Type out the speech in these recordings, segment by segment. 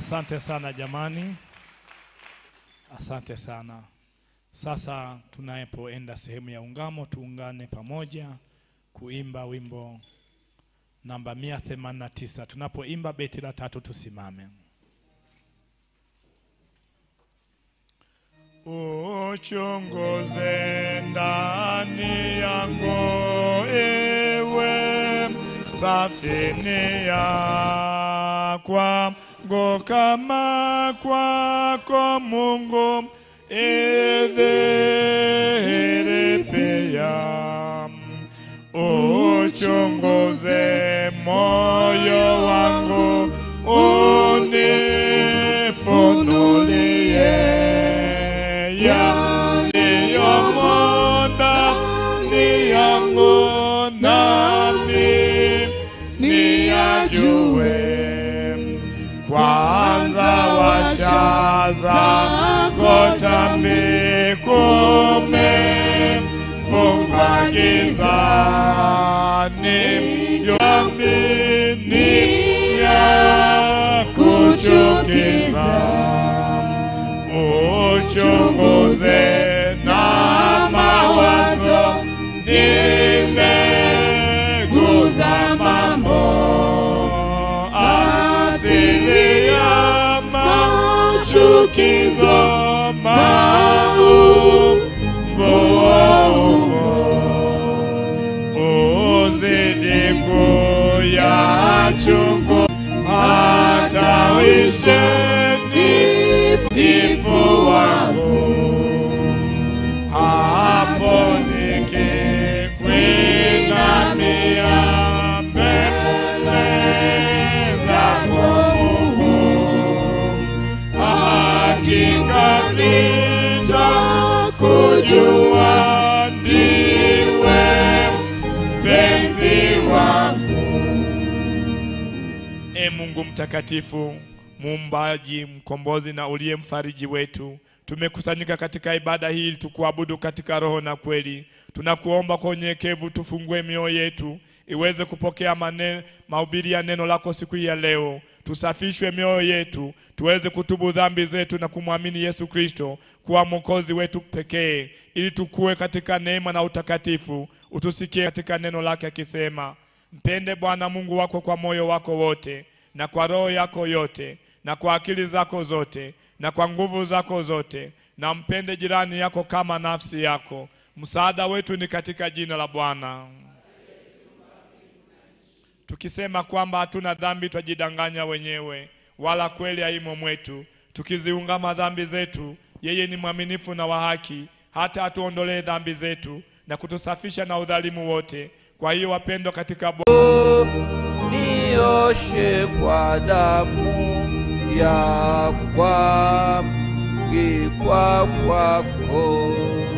Asante sana jamani, asante sana. Sasa tunapoenda sehemu ya ungamo, tuungane pamoja kuimba wimbo namba 189. Tunapoimba beti la tatu, tusimame. Uchunguze ndani yangu, ewe safini ya kwangu, kama kwako Mungu idhihiri pia. Uchunguze moyo wangu, unifunulie yaliyomo ndani yangu, nami niyajue. Kwanza washa zako tambi kumefungwa gizani, yamini ya kuchukiza uchunguze na mawazo, nimeguza mambo asili ya machukizo maumbo uzidi kuyachungu hata wishe nifu wangu hapo nikikwinamia mbele zako Mungu, hakika nitakujua ndiwe mpenzi wangu. E Mungu mtakatifu, muumbaji, mkombozi na uliye mfariji wetu, tumekusanyika katika ibada hii ili tukuabudu katika roho na kweli. Tunakuomba kwa unyenyekevu tufungue mioyo yetu iweze kupokea mane, mahubiri ya neno lako siku hii ya leo. Tusafishwe mioyo yetu tuweze kutubu dhambi zetu na kumwamini Yesu Kristo kuwa mwokozi wetu pekee, ili tukue katika neema na utakatifu. Utusikie katika neno lake akisema, mpende Bwana Mungu wako kwa moyo wako wote na kwa roho yako yote na kwa akili zako zote na kwa nguvu zako zote, na mpende jirani yako kama nafsi yako. Msaada wetu ni katika jina la Bwana. Tukisema kwamba hatuna dhambi, twajidanganya wenyewe, wala kweli haimo mwetu. Tukiziungama dhambi zetu, yeye ni mwaminifu na wa haki, hata atuondolee dhambi zetu na kutusafisha na udhalimu wote. Kwa hiyo wapendwa katika Bwana, nioshe kwa damu ya kwangikwa kwako.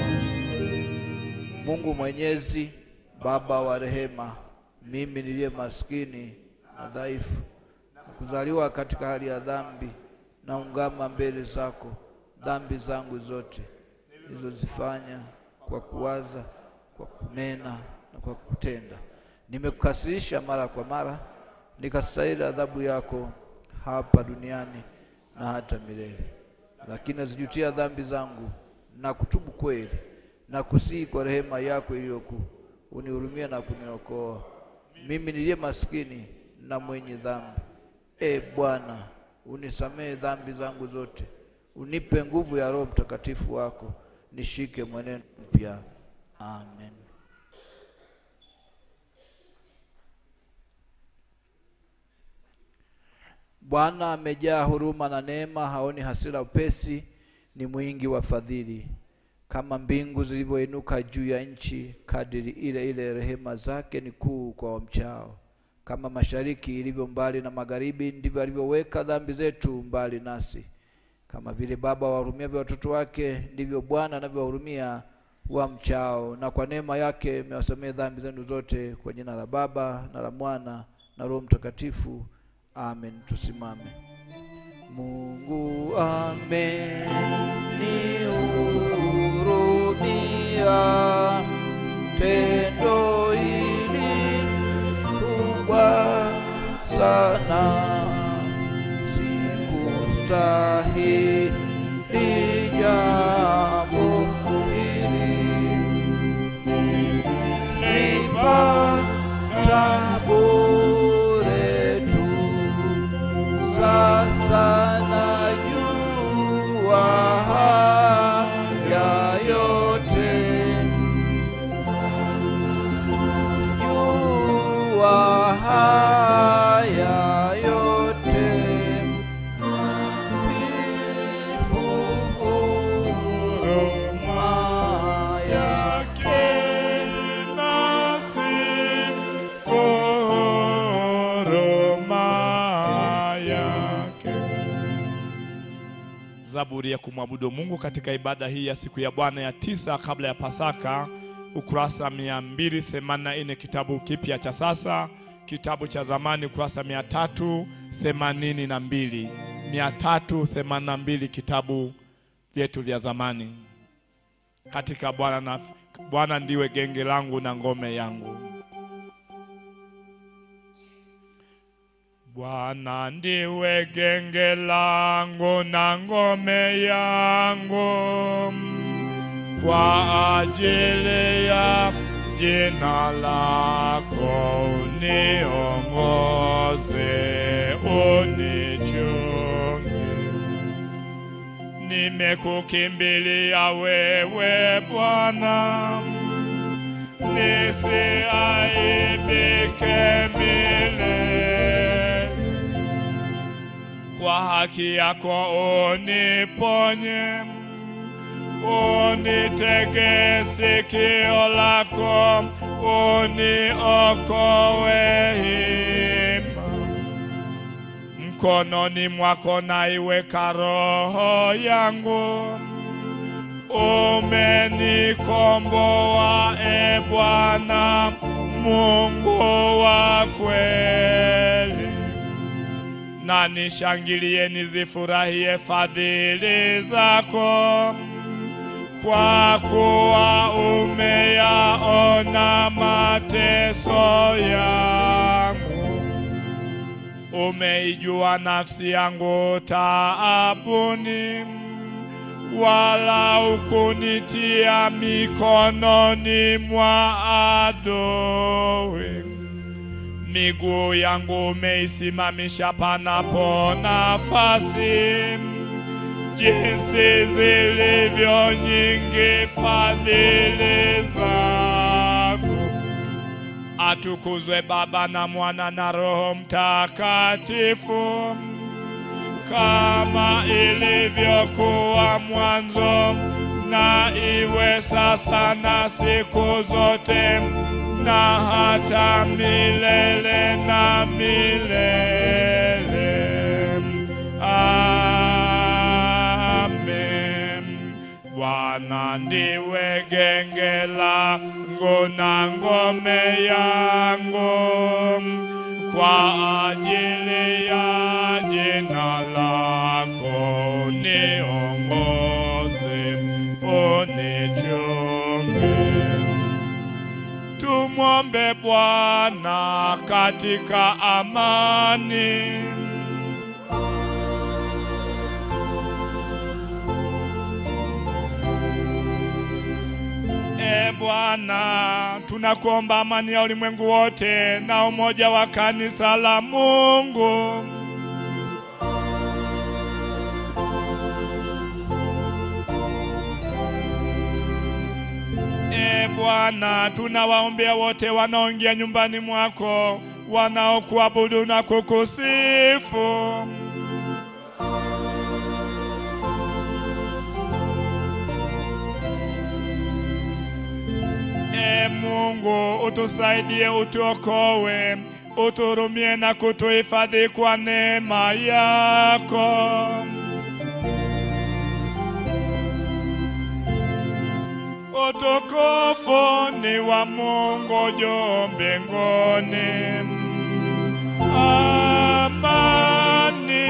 Mungu Mwenyezi, Baba wa rehema, mimi niliye maskini na dhaifu na kuzaliwa katika hali ya dhambi, naungama mbele zako dhambi zangu zote nilizozifanya kwa kuwaza, kwa kunena na kwa kutenda. Nimekukasirisha mara kwa mara, nikastahili adhabu yako hapa duniani na hata milele. Lakini nazijutia dhambi zangu na kutubu kweli na kusihi kwa rehema yako iliyokuu, unihurumie na kuniokoa mimi niliye maskini na mwenye dhambi. E Bwana, unisamehe dhambi zangu zote, unipe nguvu ya Roho Mtakatifu wako, nishike mwenendo mpya. Amen. Bwana amejaa huruma na neema, haoni hasira upesi, ni mwingi wa fadhili. Kama mbingu zilivyoinuka juu ya nchi, kadiri ile ile rehema zake ni kuu kwa wamchao. Kama mashariki ilivyo mbali na magharibi, ndivyo alivyoweka dhambi zetu mbali nasi. Kama vile baba wahurumiavyo watoto wake, ndivyo Bwana anavyowahurumia wamchao. Na kwa neema yake mewasamehe dhambi zenu zote, kwa jina la Baba na la Mwana na Roho Mtakatifu. Amen. Tusimame. Mungu amenihurumia, tendo hili kubwa sana, siku stahili jambo hili nipata bure tu sasa najua haya yote jua haya yote sifu huruma yake Zaburi ya kumwabudu Mungu katika ibada hii ya siku ya Bwana ya tisa kabla ya Pasaka, ukurasa 284 kitabu kipya cha sasa, kitabu cha zamani ukurasa 382 382 kitabu vyetu vya zamani. Katika Bwana na Bwana ndiwe genge langu na ngome yangu. Bwana ndiwe genge langu na ngome yangu, kwa ajili ya jina lako uniongoze, unichunge. Nimekukimbilia wewe Bwana, nisiaibike milele kwa haki yako uniponye, unitege sikio lako, uniokoe hima. Mkononi mwako naiweka roho yangu, umenikomboa e Bwana Mungu wa kweli na nishangilie nizifurahie fadhili zako, kwa kuwa umeyaona mateso yangu. Umeijua nafsi yangu taabuni, wala ukunitia mikononi mwa adui miguu yangu umeisimamisha panapo nafasi, jinsi zilivyo nyingi fadhili zako. Atukuzwe Baba na Mwana na Roho Mtakatifu, kama ilivyokuwa mwanzo, na iwe sasa na siku zote na hata milele na milele. Amen. Bwana ndiwe genge langu na ngome yangu, kwa ajili ya jina lako niongoze, unichunge. Tumwombe Bwana katika amani. E Bwana, tunakuomba amani ya ulimwengu wote na umoja wa kanisa la Mungu. E Bwana, tunawaombea wote wanaoingia nyumbani mwako, wanaokuabudu na kukusifu. E Mungu, utusaidie, utuokoe, uturumie na kutuhifadhi kwa neema yako. Utukufu ni wa Mungu juu mbinguni, amani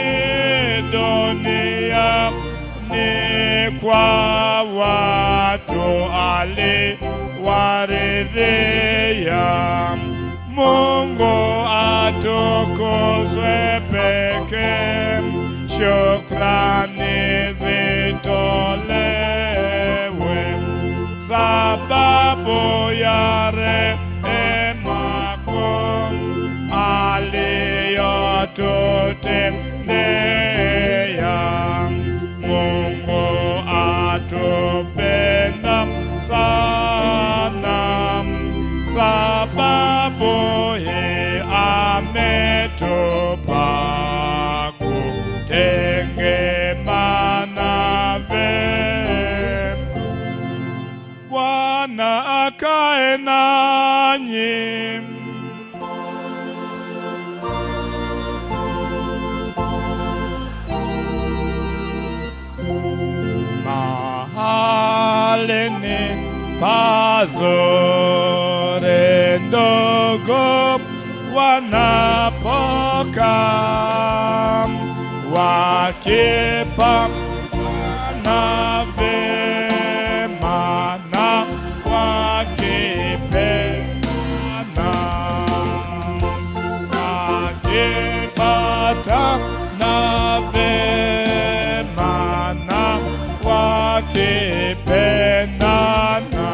dunia ni kwa watu aliwaridhia. Mungu atukuzwe pekee. Shukrani shukrani zitolewe sababu ya rehemako aliyotutendea. Mungu atupenda sana, sababu hii ametupa kutengemana vema. Bwana akae nanyi. Mahalini pazuri ndogo wanapokaa wakipa na vema na wakipendana wakipata na vema na wakipendana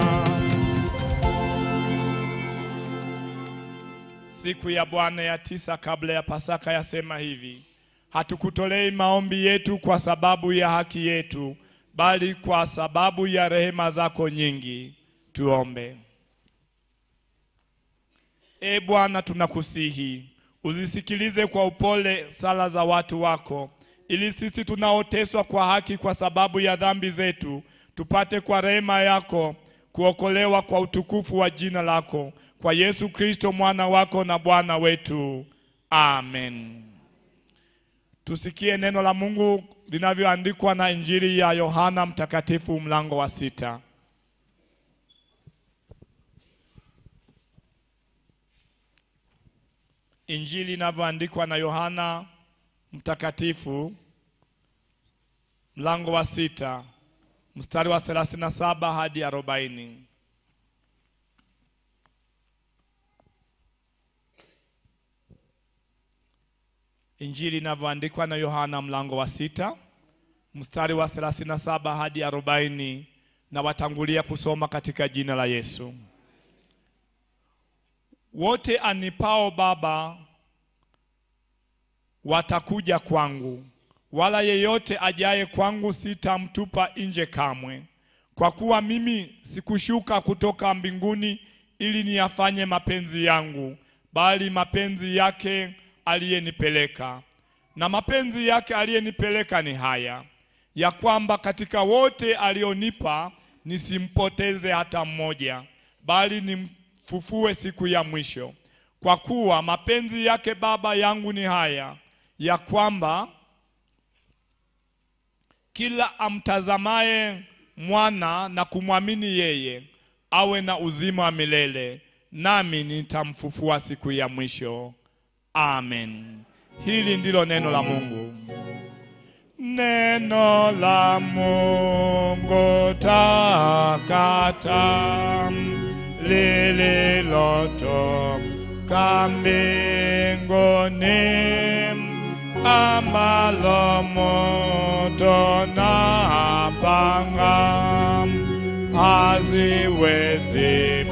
Siku ya Bwana ya tisa kabla ya Pasaka yasema hivi: hatukutolei maombi yetu kwa sababu ya haki yetu, bali kwa sababu ya rehema zako nyingi. Tuombe. E Bwana, tunakusihi uzisikilize kwa upole sala za watu wako, ili sisi tunaoteswa kwa haki kwa sababu ya dhambi zetu tupate kwa rehema yako kuokolewa kwa utukufu wa jina lako, kwa Yesu Kristo mwana wako na Bwana wetu. Amen. Tusikie neno la Mungu linavyoandikwa na Injili ya Yohana Mtakatifu mlango wa sita. Injili inavyoandikwa na Yohana Mtakatifu mlango wa sita mstari wa 37 hadi 40. Injili inavyoandikwa na Yohana mlango wa sita mstari wa 37 hadi 40, na watangulia kusoma katika jina la Yesu. Wote anipao Baba watakuja kwangu, wala yeyote ajaye kwangu sitamtupa nje kamwe. Kwa kuwa mimi sikushuka kutoka mbinguni ili niyafanye mapenzi yangu, bali mapenzi yake aliyenipeleka. Na mapenzi yake aliyenipeleka ni haya, ya kwamba katika wote alionipa nisimpoteze hata mmoja, bali nimfufue siku ya mwisho. Kwa kuwa mapenzi yake Baba yangu ni haya, ya kwamba kila amtazamaye mwana na kumwamini yeye awe na uzima wa milele, nami nitamfufua siku ya mwisho. Amen. Hili ndilo neno la Mungu. Neno la Mungu takata lililotoka mbinguni ambalo moto na panga haziwezi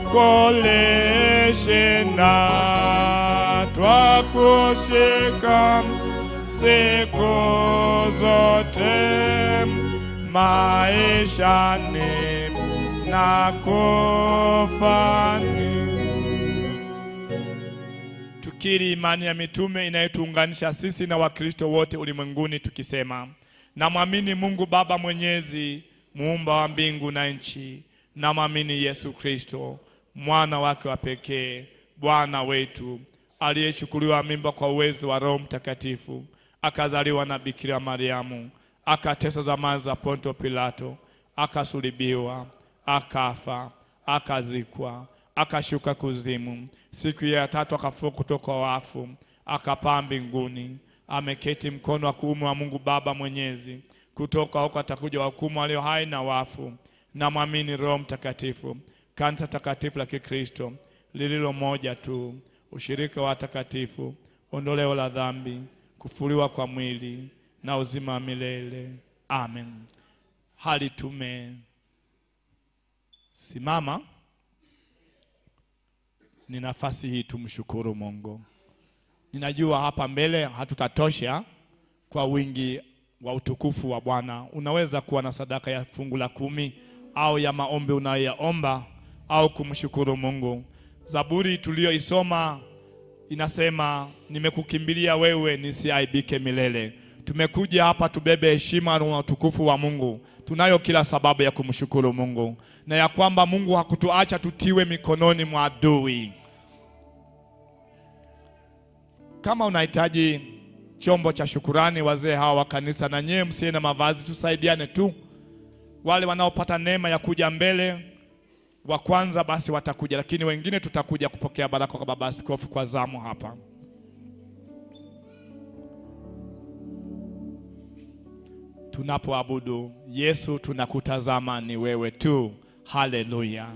kulishinda, twakushika siku zote maishani na kufani tukiri imani ya mitume inayotuunganisha sisi na Wakristo wote ulimwenguni tukisema, namwamini Mungu Baba Mwenyezi, muumba wa mbingu na nchi, namwamini Yesu Kristo mwana wake wa pekee, Bwana wetu, aliyechukuliwa mimba kwa uwezo wa Roho Mtakatifu, akazaliwa na Bikira Mariamu, akateswa zamani za Ponto Pilato, akasulibiwa, akafa, akazikwa, akashuka kuzimu, siku ya tatu akafufuka kutoka wafu, akapaa mbinguni, ameketi mkono wa kuume wa Mungu Baba Mwenyezi. Kutoka huko atakuja wahukumu walio hai na wafu. Namwamini Roho Mtakatifu, kanisa takatifu la Kikristo lililo moja tu, ushirika wa watakatifu, ondoleo la dhambi, kufuliwa kwa mwili na uzima wa milele. Amen. Hali tumesimama, ni nafasi hii tumshukuru Mungu. Ninajua hapa mbele hatutatosha kwa wingi wa utukufu wa Bwana. Unaweza kuwa na sadaka ya fungu la kumi au ya maombi unayoyaomba au kumshukuru Mungu. Zaburi tuliyoisoma inasema, nimekukimbilia wewe nisiaibike milele. Tumekuja hapa tubebe heshima na utukufu wa Mungu. Tunayo kila sababu ya kumshukuru Mungu na ya kwamba Mungu hakutuacha tutiwe mikononi mwa adui. Kama unahitaji chombo cha shukurani, wazee hawa wa kanisa na nyewe msiye na mavazi, tusaidiane tu. Wale wanaopata neema ya kuja mbele wa kwanza basi watakuja, lakini wengine tutakuja kupokea baraka kwa baba askofu kwa zamu hapa. Tunapoabudu Yesu, tunakutazama ni wewe tu. Haleluya!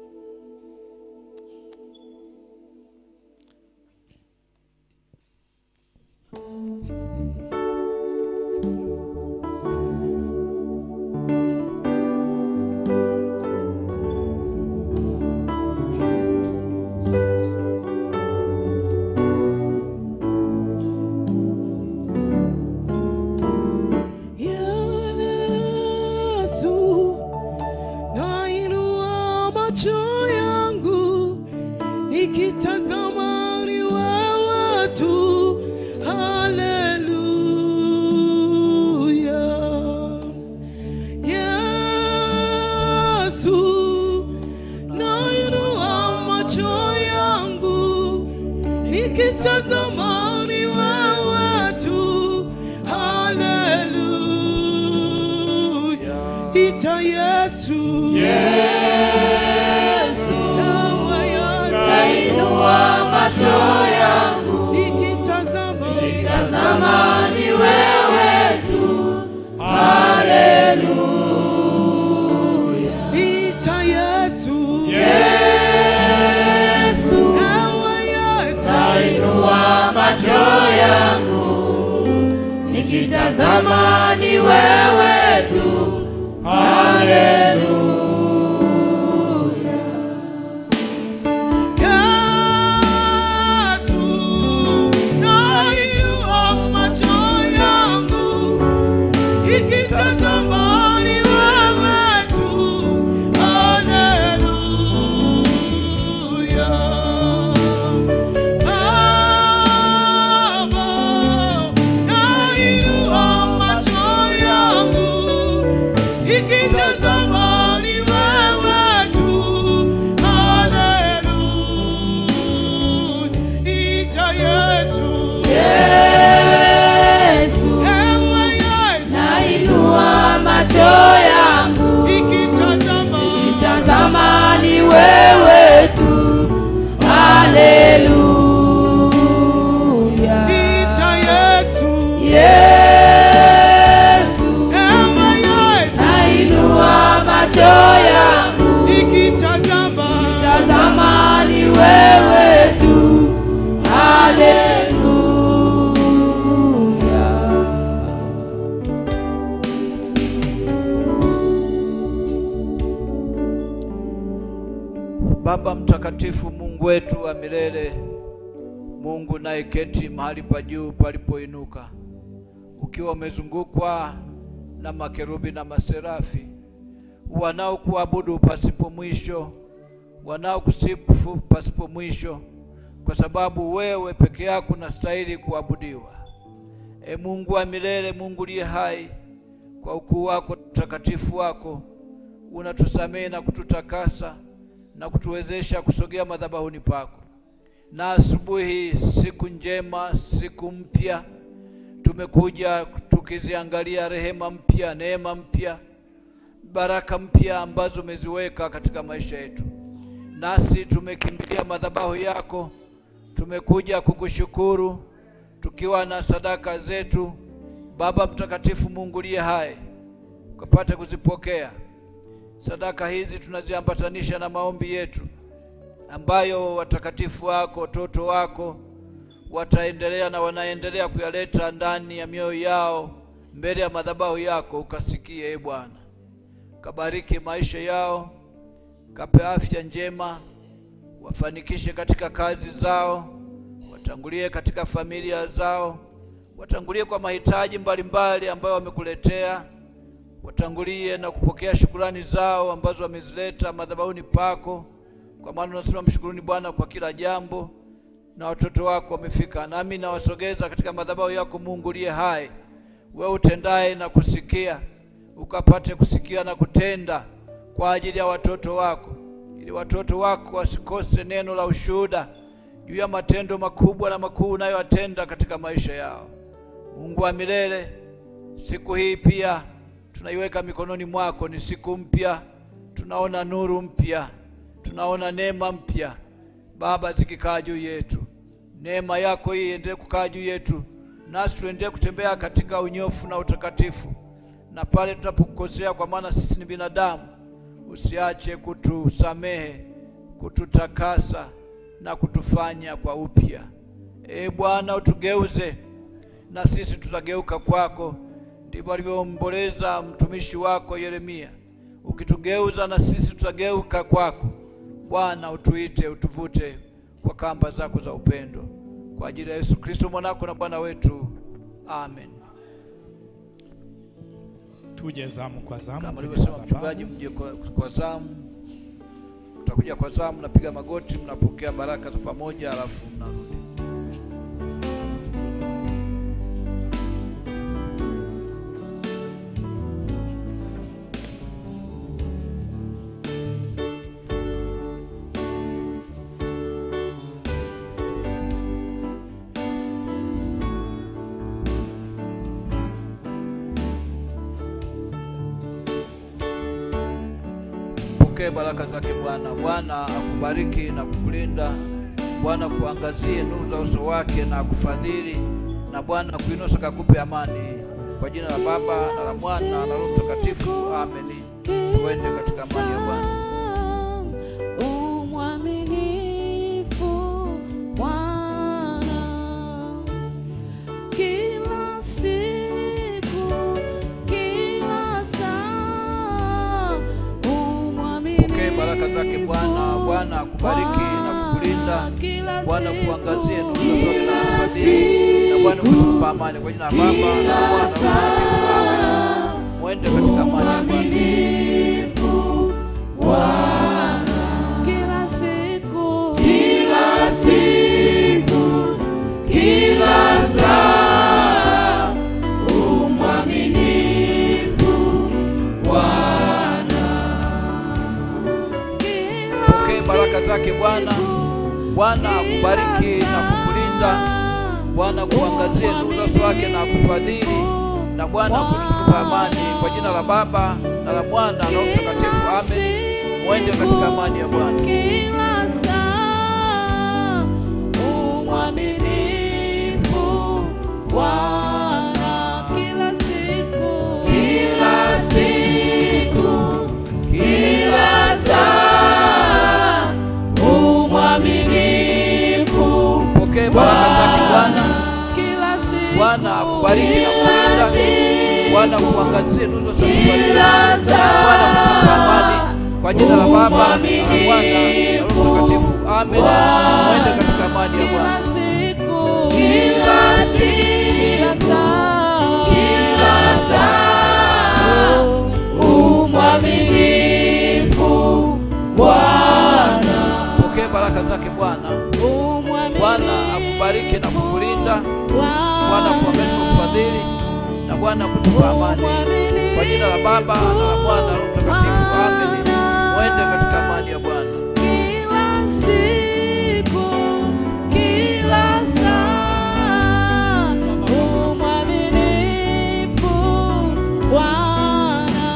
Yesu, nainua macho yangu nikitazama ni wewe tu. Haleluya. Yesu, nainua macho yangu nikitazama ni wewe tu. Haleluya. Ita Yesu. Yesu. Nawe Yesu. Nainua macho yangu Nikitazama. tazama ni wewe tu. Haleluya. Ita Yesu. Yesu, Nawe Yesu. nainua macho yangu nikitazama ni wewe tu. Haleluya. Yesu. Nainua macho yangu nikitazama ni wewe tu. Haleluya. Baba, nainua macho yangu nikitazama ni wewe tu. Haleluya. Ita Yesu. Yesu, Ewe Yesu. nainua macho yangu Nikitazama. Tazama ni wewe tu. Haleluya. Ita Yesu. Yesu, Ewe Yesu. nainua macho yangu. Nikitazama. Tazama ni wewe tu. Haleluya. Baba mtakatifu, Mungu wetu wa milele, Mungu nayeketi mahali pa juu palipoinuka, ukiwa umezungukwa na makerubi na maserafi wanaokuabudu pasipo mwisho, wanaokusifu pasipo mwisho, kwa sababu wewe peke yako unastahili kuabudiwa. E Mungu wa milele, Mungu liye hai, kwa ukuu wako utakatifu wako unatusamehe na kututakasa na kutuwezesha kusogea madhabahuni pako. Na asubuhi, siku njema, siku mpya, tumekuja tukiziangalia rehema mpya, neema mpya, baraka mpya ambazo umeziweka katika maisha yetu, nasi tumekimbilia madhabahu yako, tumekuja kukushukuru tukiwa na sadaka zetu. Baba mtakatifu, Mungu liye hai, ukapate kuzipokea sadaka hizi tunaziambatanisha na maombi yetu ambayo watakatifu wako watoto wako wataendelea na wanaendelea kuyaleta ndani ya mioyo yao mbele ya madhabahu yako ukasikie, e Bwana, kabariki maisha yao, kape afya njema, wafanikishe katika kazi zao, watangulie katika familia zao, watangulie kwa mahitaji mbalimbali ambayo wamekuletea, watangulie na kupokea shukurani zao ambazo wamezileta madhabahuni pako, kwa maana unasema mshukuruni Bwana kwa kila jambo. Na watoto wako wamefika, nami nawasogeza katika madhabahu yako, Mungu uliye hai, wewe utendaye na kusikia, ukapate kusikia na kutenda kwa ajili ya watoto wako, ili watoto wako wasikose neno la ushuhuda juu ya matendo makubwa na makuu unayoyatenda katika maisha yao. Mungu wa milele, siku hii pia tunaiweka mikononi mwako. Ni siku mpya, tunaona nuru mpya, tunaona neema mpya Baba, zikikaa juu yetu, neema yako hii iendelee kukaa juu yetu, nasi tuendelee kutembea katika unyofu na utakatifu, na pale tunapokosea, kwa maana sisi ni binadamu, usiache kutusamehe, kututakasa na kutufanya kwa upya. Ee Bwana, utugeuze na sisi tutageuka kwako. Ndivyo alivyoomboleza mtumishi wako Yeremia, ukitugeuza na sisi tutageuka kwako. Bwana, utuite, utuvute kwa kamba zako za upendo, kwa ajili ya Yesu Kristo mwanako na Bwana wetu, amen. Tuje zamu kwa zamu. Kama kwenye alivyosema madhabahu. mchungaji, mje kwa, kwa zamu. Mtakuja kwa zamu, mnapiga magoti, mnapokea baraka za pamoja, alafu mnarudi. Pokee baraka zake Bwana. Bwana akubariki na kukulinda. Bwana kuangazie nuru za uso wake na akufadhili, na Bwana kuinusa kakupe amani. Kwa jina la Baba na la Mwana na la Roho Mtakatifu, ameni. Tuende katika amani ya Bwana. Umwaminifu Bwana, kila siku, kila saa, umwaminifu Pokee baraka zake Bwana. Bwana akubariki na kukulinda. Bwana kuangazie nuru za uso wake na akufadhili, na Bwana kukupa amani. Kwa jina la Baba na la Mwana na la Roho Mtakatifu, ameni. Mwende katika amani ya Bwana. kila siku, Kila siku, kila saa, umwaminifu Bwana. Pokee baraka zake Bwana. Bwana akubariki na kukulinda. Bwana kuangazie nuru za uso wake na akufadhili, na Bwana kukupa amani. Kwa jina la Baba na la Mwana na Roho Mtakatifu, amen. Mwende katika amani ya Bwana. kila saa, umwaminifu Bwana, kila siku, Kila siku, kila saa, umwaminifu Pokee baraka zake Bwana. kila siku, Bwana akubariki na kukulinda. Bwana kuangazie nuru za uso wake na akufadhili, Kila saa. Bwana kukupa amani. Kwa jina la Baba na la Mwana na Roho Mtakatifu, amen. Mwende katika amani ya kila Bwana. siku, Kila siku, kila saa, kila saa, umwaminifu Bwana. Pokee baraka zake Bwana. Bwana akubariki na kukulinda. Bwana kuangalia kwa kufadhili na Bwana kutupa amani. Kwa jina la Baba na la Mwana na Roho Mtakatifu, amen. Mwende katika amani ya Bwana. Kila siku, kila saa, umwaminifu Bwana.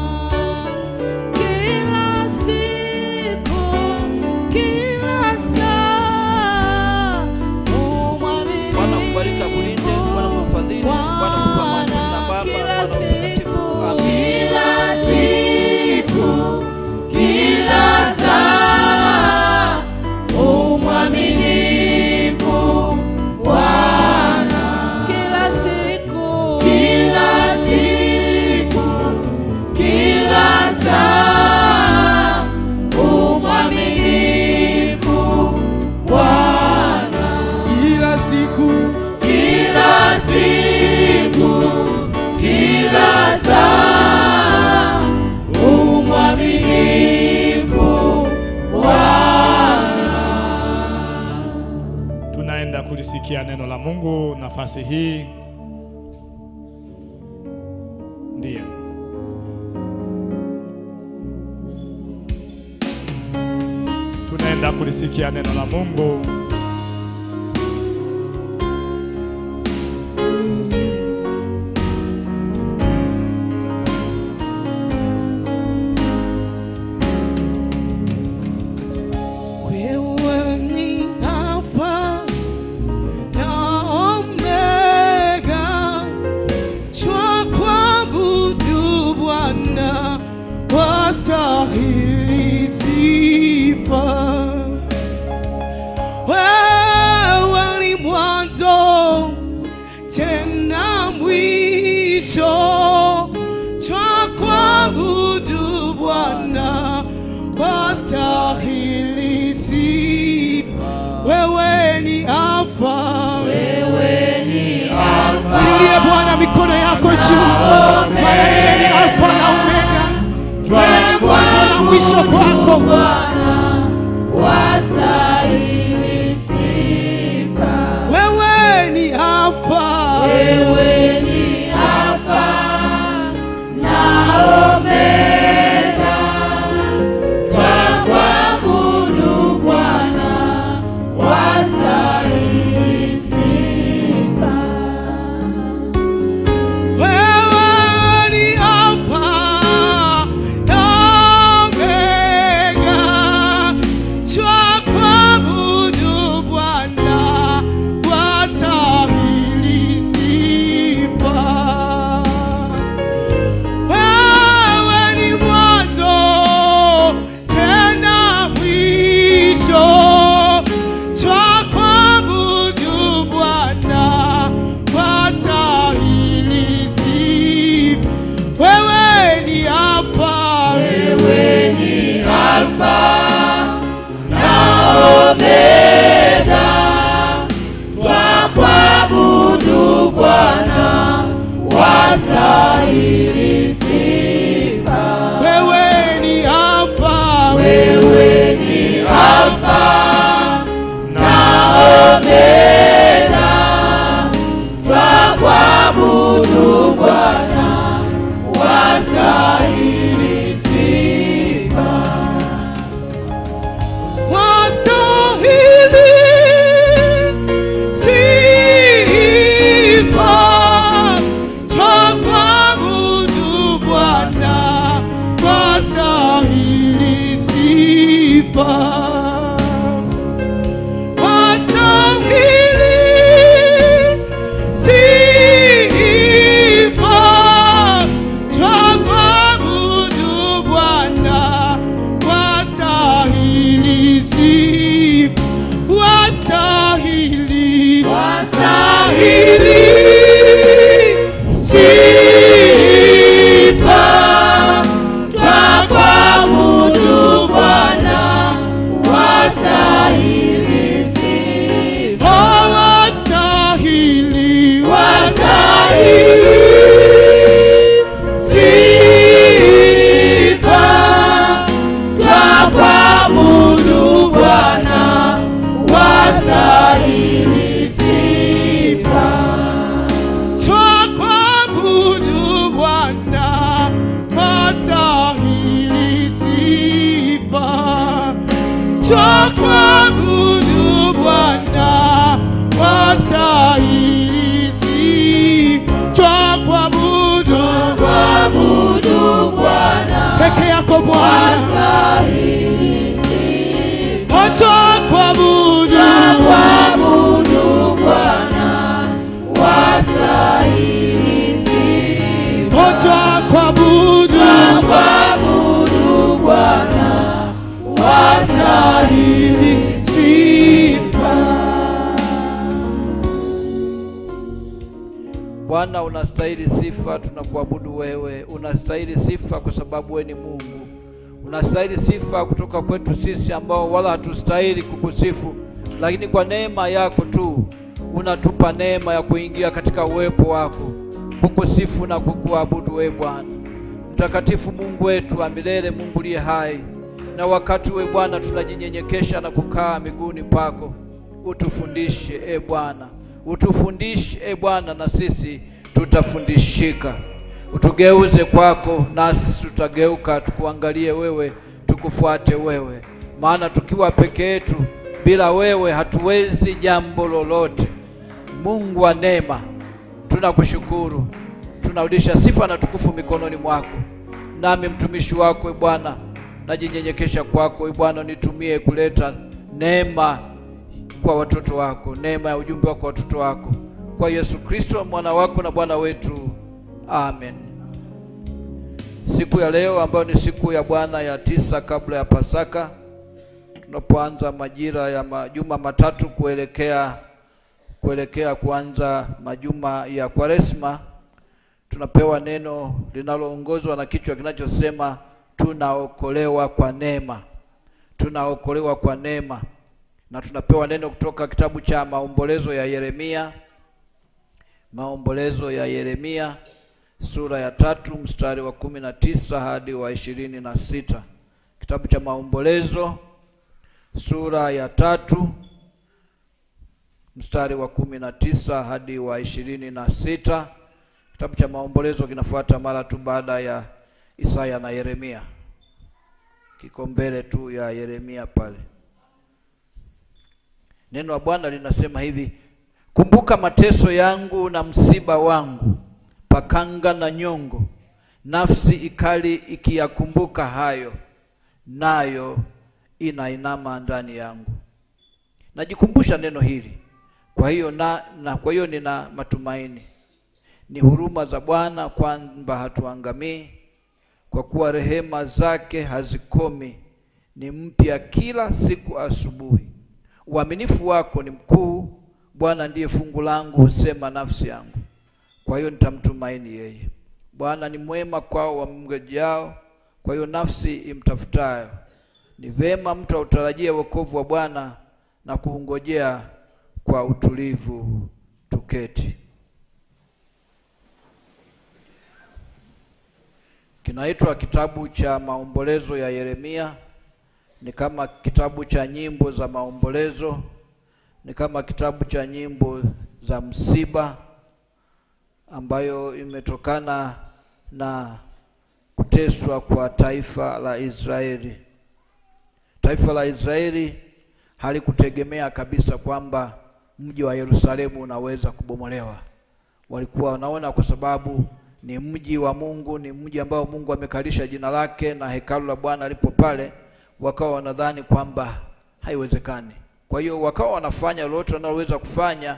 Kila siku, kila saa, umwaminifu Bwana akubariki akulinde. Bwana kufadhili. Bwana kupa amani. Kwa jina la Baba na la Mwana na Roho Mtakatifu, amen. Kila siku, kila saa kulisikia neno la Mungu nafasi hii. Ndiyo. Tunaenda kulisikia neno la Mungu. Wewe ni Alfa na Omega, twakuabudu Bwana, wastahili sifa. Wewe ni mwanzo tena mwisho, twakuabudu Bwana, wastahili sifa. Wewe ni Alfa, inulie Bwana mikono yako juu, maana yeye ni Alfa na Omega, wewe ni mwanzo na mwisho kwako. wastahili sifa. Wewe ni Alfa, Wewe ni Alfa na Omega, twakuabudu Bwana, wastahili sifa. wewe ni Alfa na Omega, twakuabudu Bwana, wastahili sifa. Wewe ni mwanzo tena mwisho, twakuabudu Bwana, wastahili sifa. Wewe ni Alfa, Wewe ni Alfa na Omega, twakuabudu Bwana, wastahili sifa. wewe ni Alfa, Wewe ni Alfa na Omega, twakuabudu Bwana, wastahili sifa. wastahili sifa. Twakuabudu Bwana, wastahili sifa. Wastahili sifa. Twakuabudu Bwana, wastahili sifa. Wastahili, wastahili sifa. Twakuabudu Bwana, wastahili sifa. Oh, wastahili, Wastahili sifa. Twakuabudu Bwana, wastahili sifa. Twakuabudu Bwana, wastahili sifa. Twakuabudu Bwana, wastahili sifa. Twakuabudu Twakuabudu Bwana, peke yako Bwana, wastahili sifa. Oh, twakuabudu Twakuabudu Bwana, wastahili sifa. Oh, twakuabudu Twakuabudu Bwana, wastahili sifa. Bwana, unastahili sifa, tunakuabudu wewe. Unastahili sifa kwa sababu wewe ni Mungu. Unastahili sifa kutoka kwetu sisi ambao wala hatustahili kukusifu, lakini kwa neema yako tu unatupa neema ya kuingia katika uwepo wako, kukusifu na kukuabudu wewe Bwana mtakatifu, Mungu wetu wa milele, Mungu uliye hai. Na wakati we Bwana tunajinyenyekesha na kukaa miguuni pako, utufundishe e Bwana, utufundishe e Bwana, na sisi tutafundishika. Utugeuze kwako, nasi tutageuka, tukuangalie wewe, tukufuate wewe, maana tukiwa peke yetu bila wewe hatuwezi jambo lolote. Mungu wa neema, tunakushukuru, tunarudisha sifa na tukufu mikononi mwako. Nami mtumishi wako e Bwana, najinyenyekesha kwako e Bwana, nitumie kuleta neema kwa watoto wako, neema ya ujumbe wako kwa watoto wako, kwa Yesu Kristo mwana wako na Bwana wetu, amen. Siku ya leo ambayo ni siku ya Bwana ya tisa kabla ya Pasaka, tunapoanza majira ya majuma matatu kuelekea kuelekea kuanza majuma ya Kwaresma, tunapewa neno linaloongozwa na kichwa kinachosema tunaokolewa kwa neema, tunaokolewa kwa neema. Na tunapewa neno kutoka kitabu cha maombolezo ya Yeremia, maombolezo ya Yeremia sura ya tatu mstari wa kumi na tisa hadi wa ishirini na sita. Kitabu cha maombolezo sura ya tatu mstari wa kumi na tisa hadi wa ishirini na sita. Kitabu cha maombolezo kinafuata mara tu baada ya Isaya na Yeremia, kiko mbele tu ya Yeremia pale. Neno la Bwana linasema hivi: kumbuka mateso yangu na msiba wangu, pakanga na nyongo, nafsi ikali ikiyakumbuka hayo, nayo inainama ndani yangu. Najikumbusha neno hili kwa hiyo na, na kwa hiyo nina matumaini. Ni huruma za Bwana kwamba hatuangamii, kwa kuwa rehema zake hazikomi, ni mpya kila siku asubuhi. Uaminifu wako ni mkuu, Bwana ndiye fungu langu, husema nafsi yangu. Kwa hiyo nitamtumaini yeye. Bwana ni mwema kwao wamngojeao, kwa hiyo nafsi imtafutayo. Ni vema mtu autarajie wokovu wa Bwana na kuungojea kwa utulivu. Tuketi. Kinaitwa kitabu cha maombolezo ya Yeremia. Ni kama kitabu cha nyimbo za maombolezo, ni kama kitabu cha nyimbo za msiba, ambayo imetokana na kuteswa kwa taifa la Israeli. Taifa la Israeli halikutegemea kabisa kwamba mji wa Yerusalemu unaweza kubomolewa. Walikuwa wanaona kwa sababu ni mji wa Mungu, ni mji ambao Mungu amekalisha jina lake na hekalu la Bwana lipo pale, wakawa wanadhani kwamba haiwezekani. Kwa hiyo wakawa wanafanya lolote wanaloweza kufanya,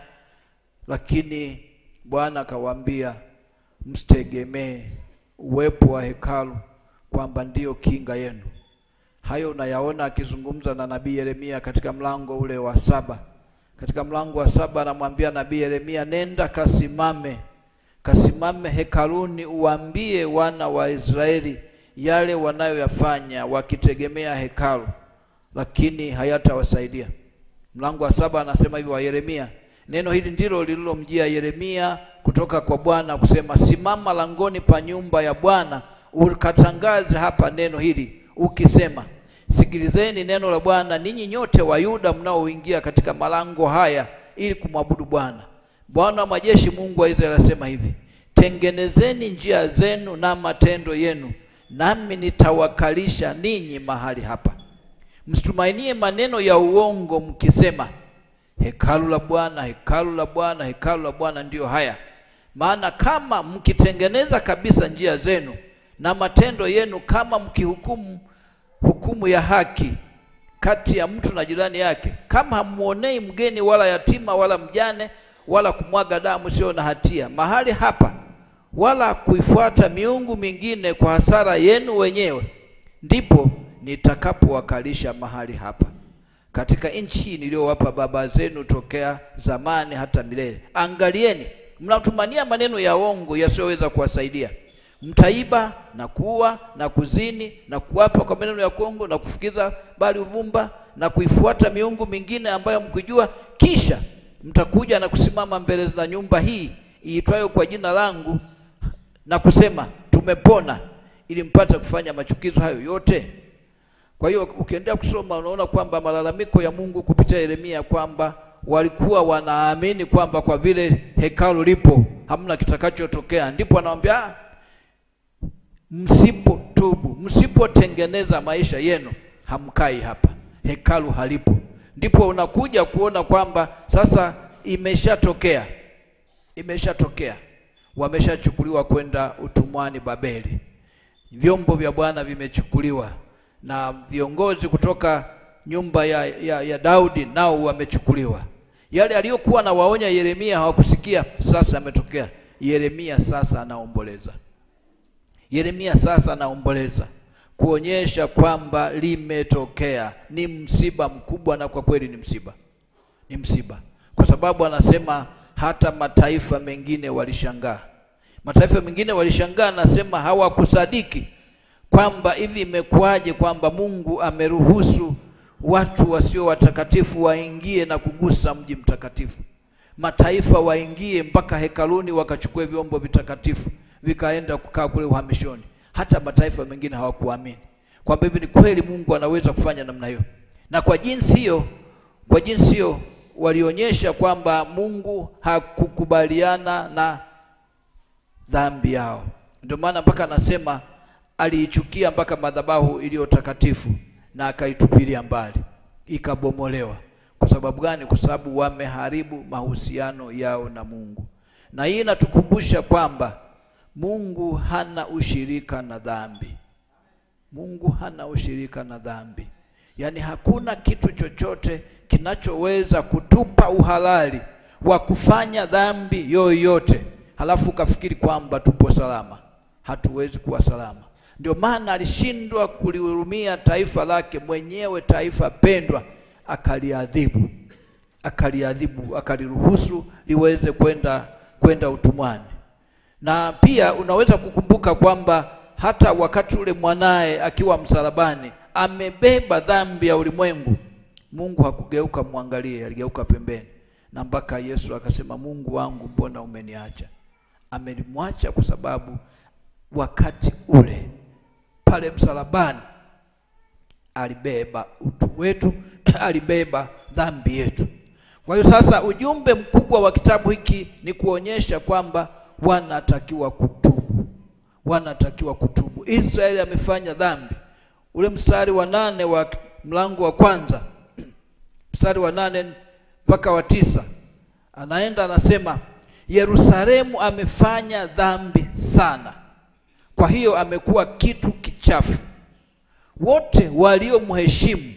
lakini Bwana akawaambia msitegemee uwepo wa hekalu kwamba ndiyo kinga yenu. Hayo unayaona akizungumza na nabii Yeremia katika mlango ule wa saba. Katika mlango wa saba anamwambia nabii Yeremia, nenda kasimame, kasimame hekaluni, uambie wana wa Israeli yale wanayoyafanya wakitegemea hekalu, lakini hayatawasaidia. Mlango wa saba anasema hivi wa Yeremia, neno hili ndilo lililomjia Yeremia kutoka kwa Bwana kusema, simama langoni pa nyumba ya Bwana ukatangaze hapa neno hili ukisema, sikilizeni neno la Bwana ninyi nyote wa Yuda mnaoingia katika malango haya ili kumwabudu Bwana. Bwana wa majeshi, Mungu wa Israeli asema hivi, tengenezeni njia zenu na matendo yenu, nami nitawakalisha ninyi mahali hapa. Msitumainie maneno ya uongo mkisema, hekalu la Bwana, hekalu la Bwana, hekalu la Bwana ndiyo haya. Maana kama mkitengeneza kabisa njia zenu na matendo yenu, kama mkihukumu hukumu ya haki kati ya mtu na jirani yake, kama hamuonei mgeni wala yatima wala mjane wala kumwaga damu sio na hatia mahali hapa, wala kuifuata miungu mingine kwa hasara yenu wenyewe, ndipo nitakapowakalisha mahali hapa katika nchi hii niliyowapa baba zenu tokea zamani hata milele. Angalieni, mnatumania maneno ya uongo yasiyoweza kuwasaidia. Mtaiba na kuua na kuzini na kuapa kwa maneno ya uongo na kufukiza bali uvumba na kuifuata miungu mingine ambayo mkijua, kisha mtakuja na kusimama mbele za nyumba hii iitwayo kwa jina langu na kusema tumepona, ili mpate kufanya machukizo hayo yote. Kwa hiyo ukiendelea kusoma unaona kwamba malalamiko ya Mungu kupitia Yeremia kwamba walikuwa wanaamini kwamba kwa vile hekalu lipo hamna kitakachotokea, ndipo anawambia "Ah, msipotubu, msipotengeneza maisha yenu, hamkai hapa, hekalu halipo. Ndipo unakuja kuona kwamba sasa imeshatokea, imeshatokea, wameshachukuliwa kwenda utumwani Babeli, vyombo vya Bwana vimechukuliwa na viongozi kutoka nyumba ya, ya, ya Daudi nao wamechukuliwa. Yale aliyokuwa na waonya Yeremia hawakusikia, sasa yametokea. Yeremia sasa anaomboleza. Yeremia sasa anaomboleza kuonyesha kwamba limetokea, ni msiba mkubwa, na kwa kweli ni msiba, ni msiba, kwa sababu anasema hata mataifa mengine walishangaa. Mataifa mengine walishangaa, anasema hawakusadiki kwamba hivi imekuwaje kwamba Mungu ameruhusu watu wasio watakatifu waingie na kugusa mji mtakatifu. Mataifa waingie mpaka hekaluni wakachukue vyombo vitakatifu vikaenda kukaa kule uhamishoni. Hata mataifa mengine hawakuamini kwamba hivi ni kweli Mungu anaweza kufanya namna hiyo, na kwa jinsi hiyo, kwa jinsi hiyo walionyesha kwamba Mungu hakukubaliana na dhambi yao. Ndio maana mpaka anasema aliichukia mpaka madhabahu iliyo takatifu na akaitupilia mbali, ikabomolewa. Kwa sababu gani? Kwa sababu wameharibu mahusiano yao na Mungu, na hii inatukumbusha kwamba Mungu hana ushirika na dhambi. Mungu hana ushirika na dhambi, yaani hakuna kitu chochote kinachoweza kutupa uhalali wa kufanya dhambi yoyote, halafu ukafikiri kwamba tupo salama. Hatuwezi kuwa salama. Ndio maana alishindwa kulihurumia taifa lake mwenyewe, taifa pendwa, akaliadhibu, akaliadhibu, akaliruhusu liweze kwenda kwenda utumwani. Na pia unaweza kukumbuka kwamba hata wakati ule mwanaye akiwa msalabani amebeba dhambi ya ulimwengu, Mungu hakugeuka mwangalie, aligeuka pembeni, na mpaka Yesu akasema, Mungu wangu, mbona umeniacha? Amenimwacha kwa sababu wakati ule pale msalabani alibeba utu wetu, alibeba dhambi yetu. Kwa hiyo sasa, ujumbe mkubwa wa kitabu hiki ni kuonyesha kwamba wanatakiwa kutubu, wanatakiwa kutubu. Israeli amefanya dhambi. Ule mstari wa nane wa mlango wa kwanza mstari wa nane mpaka wa tisa anaenda anasema, Yerusalemu amefanya dhambi sana, kwa hiyo amekuwa kitu kichafu. Wote waliomheshimu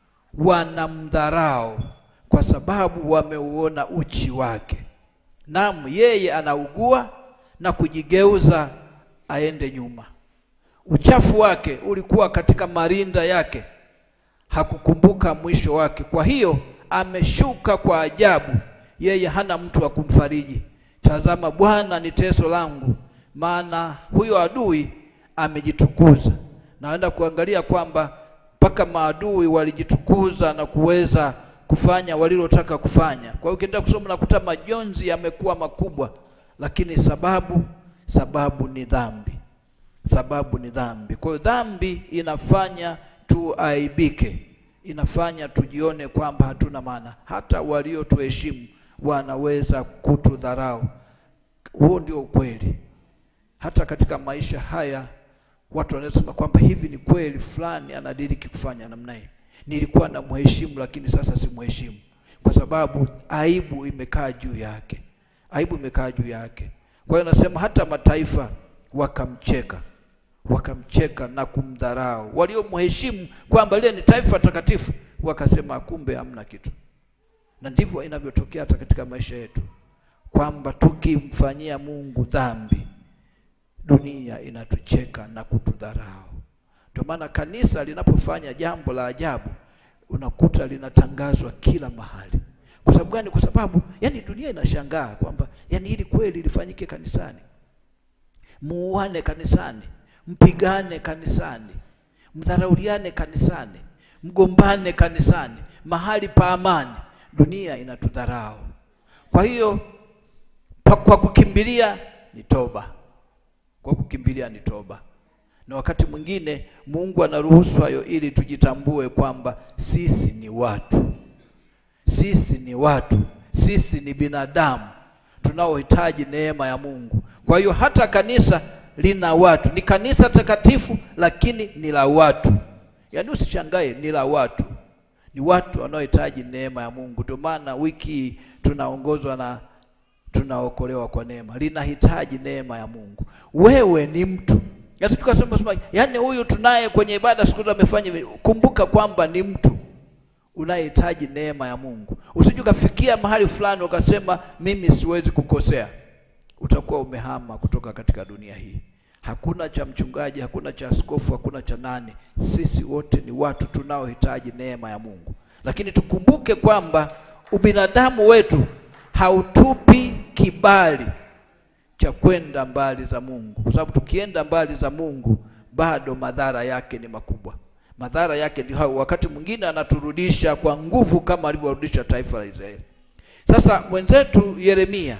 wanamdharau kwa sababu wameuona uchi wake. Naam, yeye anaugua na kujigeuza aende nyuma. Uchafu wake ulikuwa katika marinda yake, hakukumbuka mwisho wake. Kwa hiyo ameshuka kwa ajabu, yeye hana mtu wa kumfariji. Tazama, Bwana ni teso langu, maana huyo adui amejitukuza. Naenda kuangalia kwamba mpaka maadui walijitukuza na kuweza kufanya walilotaka kufanya. Kwa hiyo ukienda kusoma nakuta majonzi yamekuwa makubwa, lakini sababu sababu ni dhambi, sababu ni dhambi. Kwa hiyo dhambi inafanya tuaibike, inafanya tujione kwamba hatuna maana. Hata waliotuheshimu wanaweza kutudharau. Huo ndio ukweli. Hata katika maisha haya watu wanaweza sema kwamba hivi ni kweli fulani anadiriki kufanya namna hii nilikuwa na mheshimu lakini sasa simheshimu, kwa sababu aibu imekaa juu yake, aibu imekaa juu yake. Kwa hiyo nasema hata mataifa wakamcheka, wakamcheka na kumdharau. Waliomheshimu kwamba lile ni taifa takatifu, wakasema kumbe hamna kitu. Na ndivyo inavyotokea hata katika maisha yetu, kwamba tukimfanyia Mungu dhambi, dunia inatucheka na kutudharau. Ndio maana kanisa linapofanya jambo la ajabu unakuta linatangazwa kila mahali. Kwa sababu gani? Kwa sababu yani dunia inashangaa kwamba yani hili kweli lifanyike kanisani, muuane kanisani, mpigane kanisani, mdharauliane kanisani, mgombane kanisani, mahali pa amani. Dunia inatudharau. Kwa hiyo pa, kwa kukimbilia ni toba, kwa kukimbilia ni toba na wakati mwingine Mungu anaruhusu hayo ili tujitambue kwamba sisi ni watu, sisi ni watu, sisi ni binadamu tunaohitaji neema ya Mungu. Kwa hiyo hata kanisa lina watu, ni kanisa takatifu, lakini ni la watu. Yaani usishangae, ni la watu, ni watu wanaohitaji neema ya Mungu. Ndio maana wiki hii tunaongozwa na tunaokolewa kwa neema, linahitaji neema ya Mungu. Wewe ni mtu Yesu tukasema sema, yaani huyu tunaye kwenye ibada siku zote amefanya hivi. Kumbuka kwamba ni mtu unayehitaji neema ya Mungu. Usije ukafikia mahali fulani ukasema mimi siwezi kukosea, utakuwa umehama kutoka katika dunia hii. Hakuna cha mchungaji, hakuna cha askofu, hakuna cha nani. Sisi wote ni watu tunaohitaji neema ya Mungu, lakini tukumbuke kwamba ubinadamu wetu hautupi kibali cha kwenda mbali za Mungu, kwa sababu tukienda mbali za Mungu bado madhara yake ni makubwa. Madhara yake ndio hayo, wakati mwingine anaturudisha kwa nguvu kama alivyorudisha taifa la Israeli. Sasa mwenzetu Yeremia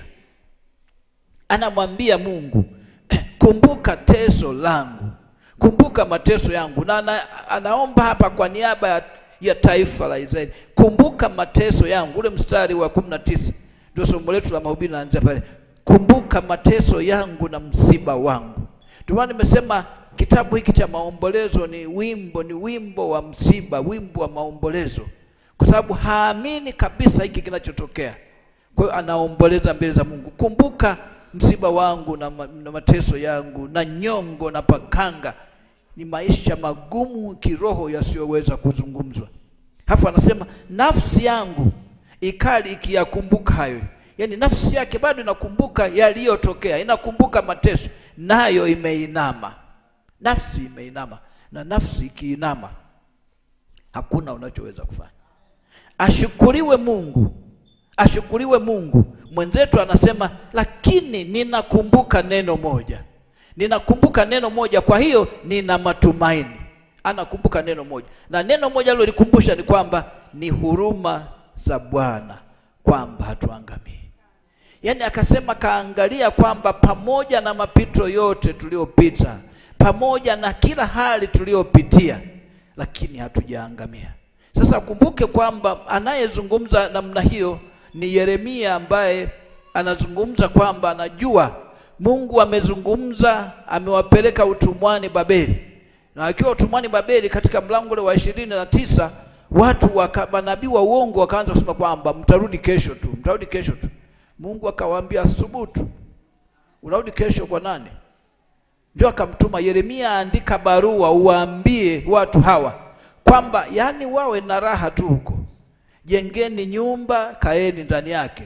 anamwambia Mungu, kumbuka teso langu, kumbuka mateso yangu, na ana, anaomba hapa kwa niaba ya, ya taifa la Israeli, kumbuka mateso yangu. Ule mstari wa kumi na tisa ndio somo letu la mahubiri naanzia pale, kumbuka mateso yangu na msiba wangu. Ndio maana nimesema kitabu hiki cha maombolezo ni wimbo, ni wimbo wa msiba, wimbo wa maombolezo, kwa sababu haamini kabisa hiki kinachotokea. Kwa hiyo anaomboleza mbele za Mungu, kumbuka msiba wangu na, ma, na mateso yangu na nyongo na pakanga. Ni maisha magumu kiroho yasiyoweza kuzungumzwa. Halafu anasema nafsi yangu ikali ikiyakumbuka hayo, yaani nafsi yake bado inakumbuka yaliyotokea, inakumbuka mateso, nayo imeinama. Nafsi imeinama, na nafsi ikiinama hakuna unachoweza kufanya. Ashukuriwe Mungu, ashukuriwe Mungu. Mwenzetu anasema lakini ninakumbuka neno moja, ninakumbuka neno moja, kwa hiyo nina matumaini. Anakumbuka neno moja, na neno moja alilolikumbusha ni kwamba ni huruma za Bwana, kwamba hatuangamii. Yaani akasema kaangalia kwamba pamoja na mapito yote tuliyopita, pamoja na kila hali tuliyopitia, lakini hatujaangamia. Sasa kumbuke kwamba anayezungumza namna hiyo ni Yeremia ambaye anazungumza kwamba anajua Mungu amezungumza, amewapeleka utumwani Babeli, na akiwa utumwani Babeli, katika mlango ule wa ishirini na tisa watu waka, manabii wa uongo wakaanza kusema kwamba mtarudi kesho tu, mtarudi kesho tu. Mungu akawaambia thubutu, unarudi kesho kwa nani? Ndio akamtuma Yeremia, andika barua uwaambie watu hawa kwamba yani wawe na raha tu huko, jengeni nyumba, kaeni ndani yake,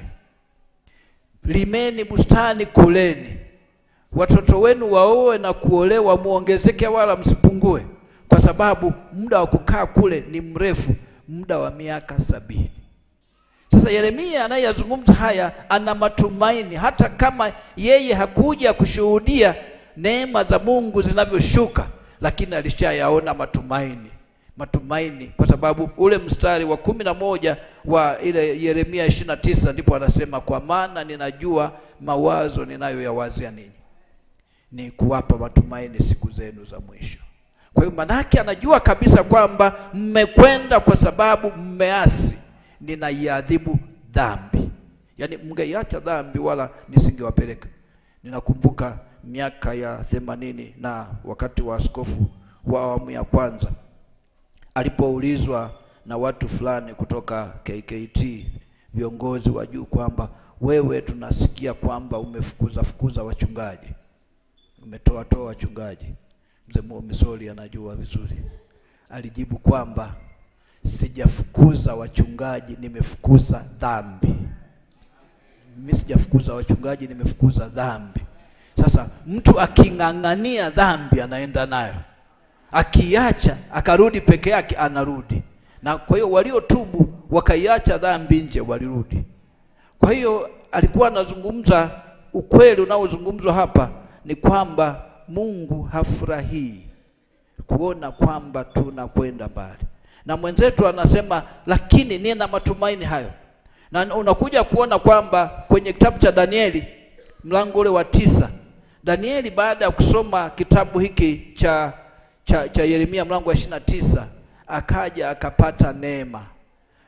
limeni bustani, kuleni, watoto wenu waoe na kuolewa, muongezeke wala msipungue, kwa sababu muda wa kukaa kule ni mrefu, muda wa miaka sabini. Sasa Yeremia anayeyazungumza haya ana matumaini, hata kama yeye hakuja kushuhudia neema za Mungu zinavyoshuka, lakini alishayaona matumaini matumaini kwa sababu ule mstari wa kumi na moja wa ile Yeremia ishirini na tisa ndipo anasema kwa maana ninajua mawazo ninayoyawazia ninyi ni kuwapa matumaini siku zenu za mwisho. Kwa hiyo manake anajua kabisa kwamba mmekwenda kwa sababu mmeasi, ninaiadhibu dhambi. Yaani mngeiacha dhambi wala nisingewapeleka. Ninakumbuka miaka ya themanini na wakati wa askofu wa awamu ya kwanza alipoulizwa na watu fulani kutoka KKT viongozi wa juu kwamba wewe, tunasikia kwamba umefukuza fukuza wachungaji, umetoa toa wachungaji. Mzee Misoli anajua vizuri, alijibu kwamba sijafukuza wachungaji, nimefukuza dhambi. Mimi sijafukuza wachungaji, nimefukuza dhambi. Sasa mtu aking'ang'ania dhambi anaenda nayo akiacha akarudi peke yake anarudi. Na kwa hiyo waliotubu wakaiacha dhambi nje walirudi. Kwa hiyo alikuwa anazungumza ukweli unaozungumzwa hapa ni kwamba Mungu hafurahii kuona kwamba tunakwenda mbali, na mwenzetu anasema lakini nina matumaini hayo, na unakuja kuona kwamba kwenye kitabu cha Danieli mlango ule wa tisa, Danieli baada ya kusoma kitabu hiki cha cha, cha Yeremia mlango wa ishirini na tisa akaja akapata neema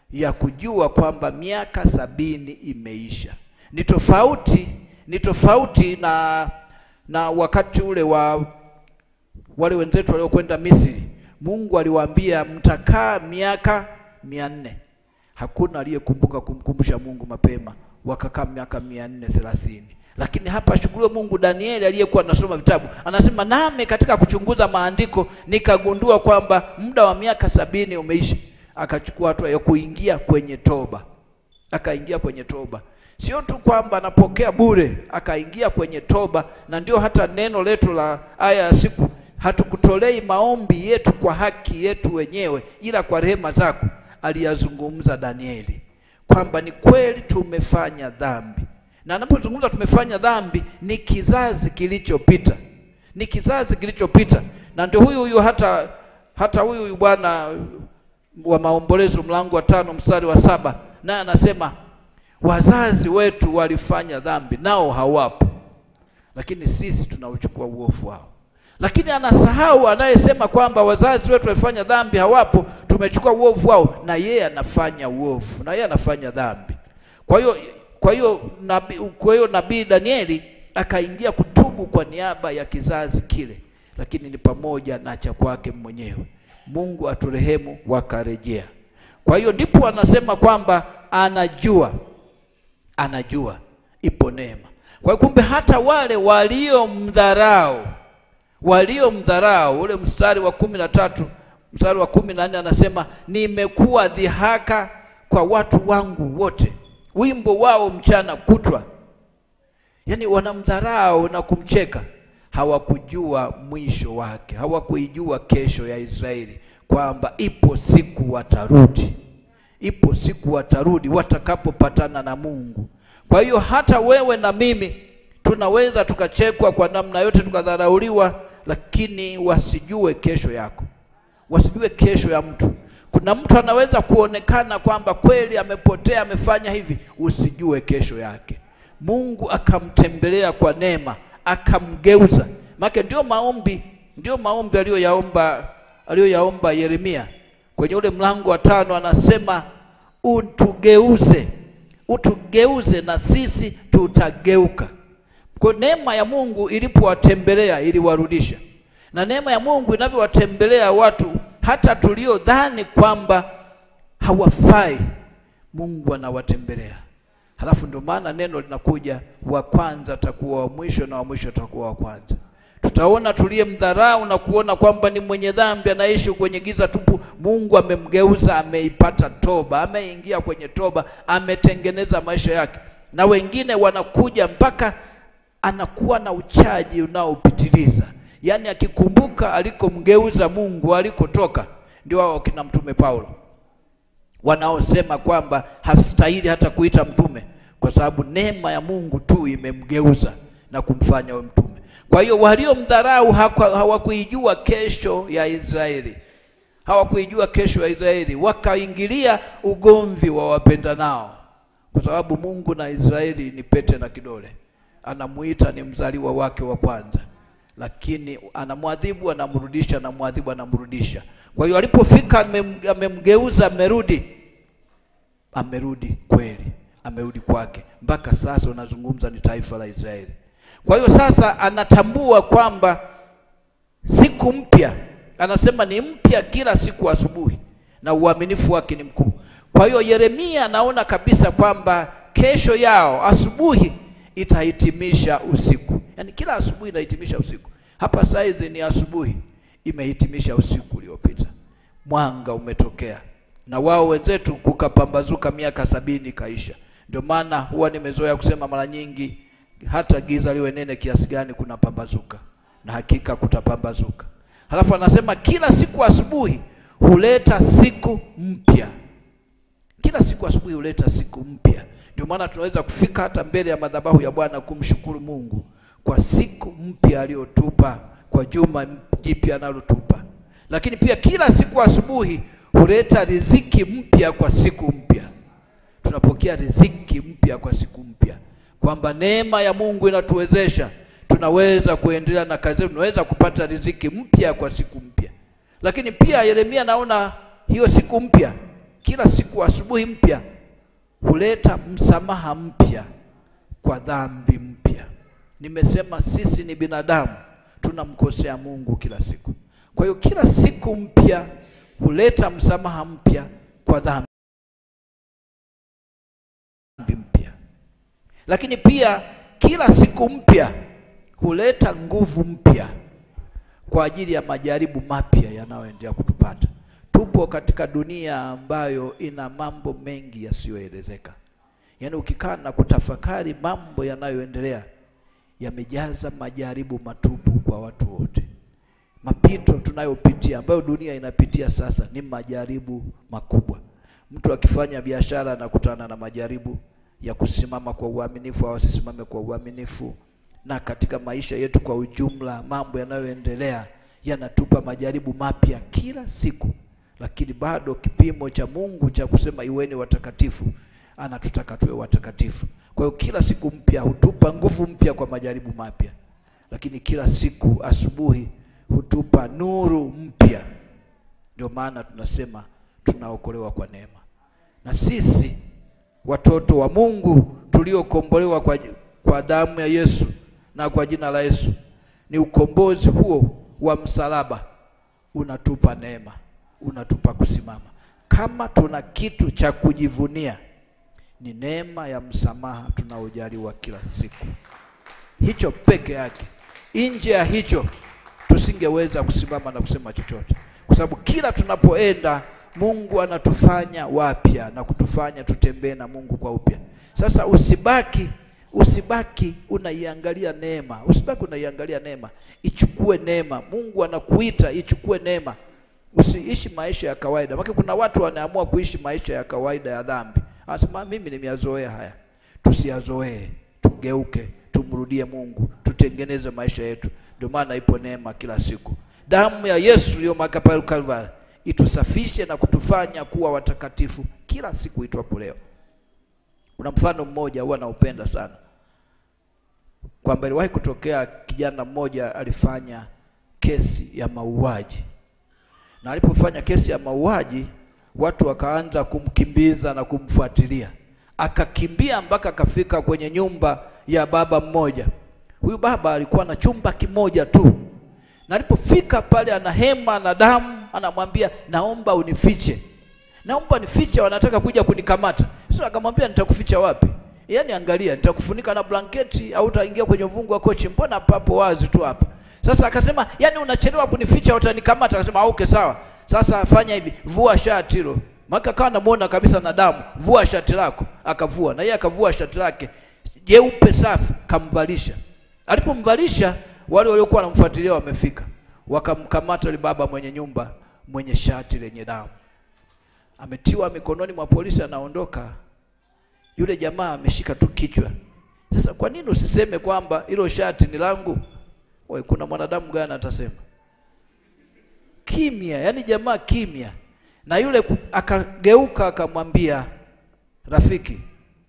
ya kujua kwamba miaka sabini imeisha. Ni tofauti, ni tofauti na na wakati ule wa wale wenzetu waliokwenda Misri. Mungu aliwaambia mtakaa miaka mia nne. Hakuna aliyekumbuka kumkumbusha Mungu mapema, wakakaa miaka mia nne thelathini. Lakini hapa shukuriwe Mungu, Danieli aliyekuwa anasoma vitabu anasema, nami katika kuchunguza maandiko nikagundua kwamba muda wa miaka sabini umeishi. Akachukua hatua ya kuingia kwenye toba, akaingia kwenye toba. Sio tu kwamba anapokea bure, akaingia kwenye toba. Na ndio hata neno letu la aya ya siku, hatukutolei maombi yetu kwa haki yetu wenyewe, ila kwa rehema zako. Aliyazungumza Danieli kwamba ni kweli tumefanya dhambi, na anapozungumza tumefanya dhambi ni kizazi kilichopita, ni kizazi kilichopita. Na ndio huyu huyu hata hata huyu huyu bwana wa maombolezo mlango wa tano mstari wa saba naye anasema wazazi wetu walifanya dhambi nao hawapo, lakini sisi tunauchukua uovu wao. Lakini anasahau anayesema kwamba wazazi wetu walifanya dhambi hawapo, tumechukua uovu wao, na yeye anafanya uovu, na yeye anafanya dhambi. Kwa hiyo kwa hiyo nabii kwa hiyo nabii Danieli akaingia kutubu kwa niaba ya kizazi kile, lakini ni pamoja na cha kwake mwenyewe. Mungu aturehemu, wakarejea. Kwa hiyo ndipo anasema kwamba anajua anajua ipo neema. Kwa hiyo kumbe hata wale waliomdharau waliomdharau, ule mstari wa kumi na tatu mstari wa kumi na nne anasema nimekuwa dhihaka kwa watu wangu wote, wimbo wao mchana kutwa. Yaani wanamdharau na kumcheka, hawakujua mwisho wake, hawakuijua kesho ya Israeli kwamba ipo siku watarudi ipo siku watarudi watakapopatana na Mungu. Kwa hiyo hata wewe na mimi tunaweza tukachekwa kwa namna yote, tukadharauliwa, lakini wasijue kesho yako, wasijue kesho ya mtu. Kuna mtu anaweza kuonekana kwamba kweli amepotea, amefanya hivi, usijue kesho yake. Mungu akamtembelea kwa neema, akamgeuza. Maana ndio maombi, ndio maombi aliyoyaomba aliyoyaomba Yeremia kwenye ule mlango wa tano anasema utugeuze, utugeuze na sisi tutageuka. Kwa neema ya Mungu ilipowatembelea iliwarudisha, na neema ya Mungu inavyowatembelea watu hata tuliodhani kwamba hawafai, Mungu anawatembelea. Halafu ndio maana neno linakuja, wa kwanza atakuwa wa mwisho na wa mwisho atakuwa wa kwanza. Tutaona tuliyemdharau na kuona kwamba ni mwenye dhambi anaishi kwenye giza tupu, Mungu amemgeuza, ameipata toba, ameingia kwenye toba, ametengeneza maisha yake. Na wengine wanakuja mpaka anakuwa na uchaji unaopitiliza, yaani akikumbuka alikomgeuza Mungu, alikotoka. Ndio hao kina mtume Paulo wanaosema kwamba hastahili hata kuita mtume, kwa sababu neema ya Mungu tu imemgeuza na kumfanya we mtume. Kwa hiyo waliomdharau hawakuijua kesho ya Israeli, hawakuijua kesho ya Israeli, wakaingilia ugomvi wa wapendanao, kwa sababu Mungu na Israeli ni pete na kidole. Anamuita ni mzaliwa wake wa kwanza, lakini anamwadhibu, anamrudisha, anamwadhibu, anamrudisha. Kwa hiyo alipofika amemgeuza, amerudi, amerudi kweli, amerudi kwake. Mpaka sasa unazungumza ni taifa la Israeli. Kwa hiyo sasa anatambua kwamba siku mpya, anasema ni mpya kila siku asubuhi, na uaminifu wake ni mkuu. Kwa hiyo Yeremia anaona kabisa kwamba kesho yao asubuhi itahitimisha usiku, yaani kila asubuhi inahitimisha usiku. Hapa saizi ni asubuhi imehitimisha usiku uliopita, mwanga umetokea, na wao wenzetu kukapambazuka, miaka sabini kaisha. Ndio maana huwa nimezoea kusema mara nyingi hata giza liwe nene kiasi gani kuna pambazuka, na hakika kutapambazuka. Halafu anasema kila siku asubuhi huleta siku mpya, kila siku asubuhi huleta siku mpya. Ndio maana tunaweza kufika hata mbele ya madhabahu ya Bwana kumshukuru Mungu kwa siku mpya aliyotupa, kwa juma jipya analotupa. Lakini pia kila siku asubuhi huleta riziki mpya kwa siku mpya. Tunapokea riziki mpya kwa siku mpya kwamba neema ya Mungu inatuwezesha tunaweza kuendelea na kazi zetu, tunaweza kupata riziki mpya kwa siku mpya. Lakini pia Yeremia naona hiyo siku mpya kila siku asubuhi mpya huleta msamaha mpya kwa dhambi mpya. Nimesema sisi ni binadamu, tunamkosea Mungu kila siku. Kwa hiyo kila siku mpya huleta msamaha mpya kwa dhambi mpya, lakini pia kila siku mpya huleta nguvu mpya kwa ajili ya majaribu mapya yanayoendelea kutupata. Tupo katika dunia ambayo ina mambo mengi yasiyoelezeka. Yaani ukikaa na kutafakari mambo yanayoendelea yamejaza majaribu matupu kwa watu wote. Mapito tunayopitia ambayo dunia inapitia sasa ni majaribu makubwa. Mtu akifanya biashara anakutana na majaribu ya kusimama kwa uaminifu au asisimame kwa uaminifu, na katika maisha yetu kwa ujumla, mambo yanayoendelea yanatupa majaribu mapya kila siku, lakini bado kipimo cha Mungu cha kusema iweni watakatifu, anatutaka tuwe watakatifu. Kwa hiyo kila siku mpya hutupa nguvu mpya kwa majaribu mapya, lakini kila siku asubuhi hutupa nuru mpya. Ndio maana tunasema tunaokolewa kwa neema, na sisi watoto wa Mungu tuliokombolewa kwa, kwa damu ya Yesu na kwa jina la Yesu, ni ukombozi huo wa msalaba unatupa neema, unatupa kusimama. Kama tuna kitu cha kujivunia, ni neema ya msamaha tunaojaliwa kila siku. Hicho peke yake. Nje ya hicho tusingeweza kusimama na kusema chochote, kwa sababu kila tunapoenda Mungu anatufanya wapya na kutufanya tutembee na Mungu kwa upya. Sasa usibaki usibaki unaiangalia neema, usibaki unaiangalia neema, ichukue neema. Mungu anakuita ichukue neema, usiishi maisha ya kawaida. Maana kuna watu wanaamua kuishi maisha ya kawaida ya dhambi, anasema mimi nimeyazoea haya. Tusiyazoee, tugeuke, tumrudie Mungu, tutengeneze maisha yetu. Ndio maana ipo neema kila siku. Damu ya Yesu iliyomwagika pale Kalvari itusafishe na kutufanya kuwa watakatifu kila siku itwapo leo. Kuna mfano mmoja huwa naupenda sana, kwamba iliwahi kutokea kijana mmoja alifanya kesi ya mauaji, na alipofanya kesi ya mauaji watu wakaanza kumkimbiza na kumfuatilia, akakimbia mpaka akafika kwenye nyumba ya baba mmoja. Huyu baba alikuwa na chumba kimoja tu, na alipofika pale, ana hema na damu, anamwambia naomba unifiche, naomba nifiche, wanataka kuja kunikamata. Sasa akamwambia nitakuficha wapi? Yaani angalia, nitakufunika na blanketi au utaingia kwenye uvungu wa kochi, mbona papo wazi tu hapa. Sasa akasema, yaani unachelewa kunificha, utanikamata. Akasema okay, sawa. Sasa fanya hivi, vua shati hilo, maana akawa anamuona kabisa na damu. Vua shati lako. Akavua, na yeye akavua shati lake jeupe safi, kamvalisha. Alipomvalisha, wale waliokuwa wanamfuatilia wamefika, wakamkamata yule baba mwenye nyumba mwenye shati lenye damu ametiwa mikononi mwa polisi, anaondoka. Yule jamaa ameshika tu kichwa. Sasa kwa nini usiseme kwamba hilo shati ni langu? Wewe, kuna mwanadamu gani atasema? Kimya, yani jamaa kimya. Na yule ku- akageuka akamwambia, rafiki,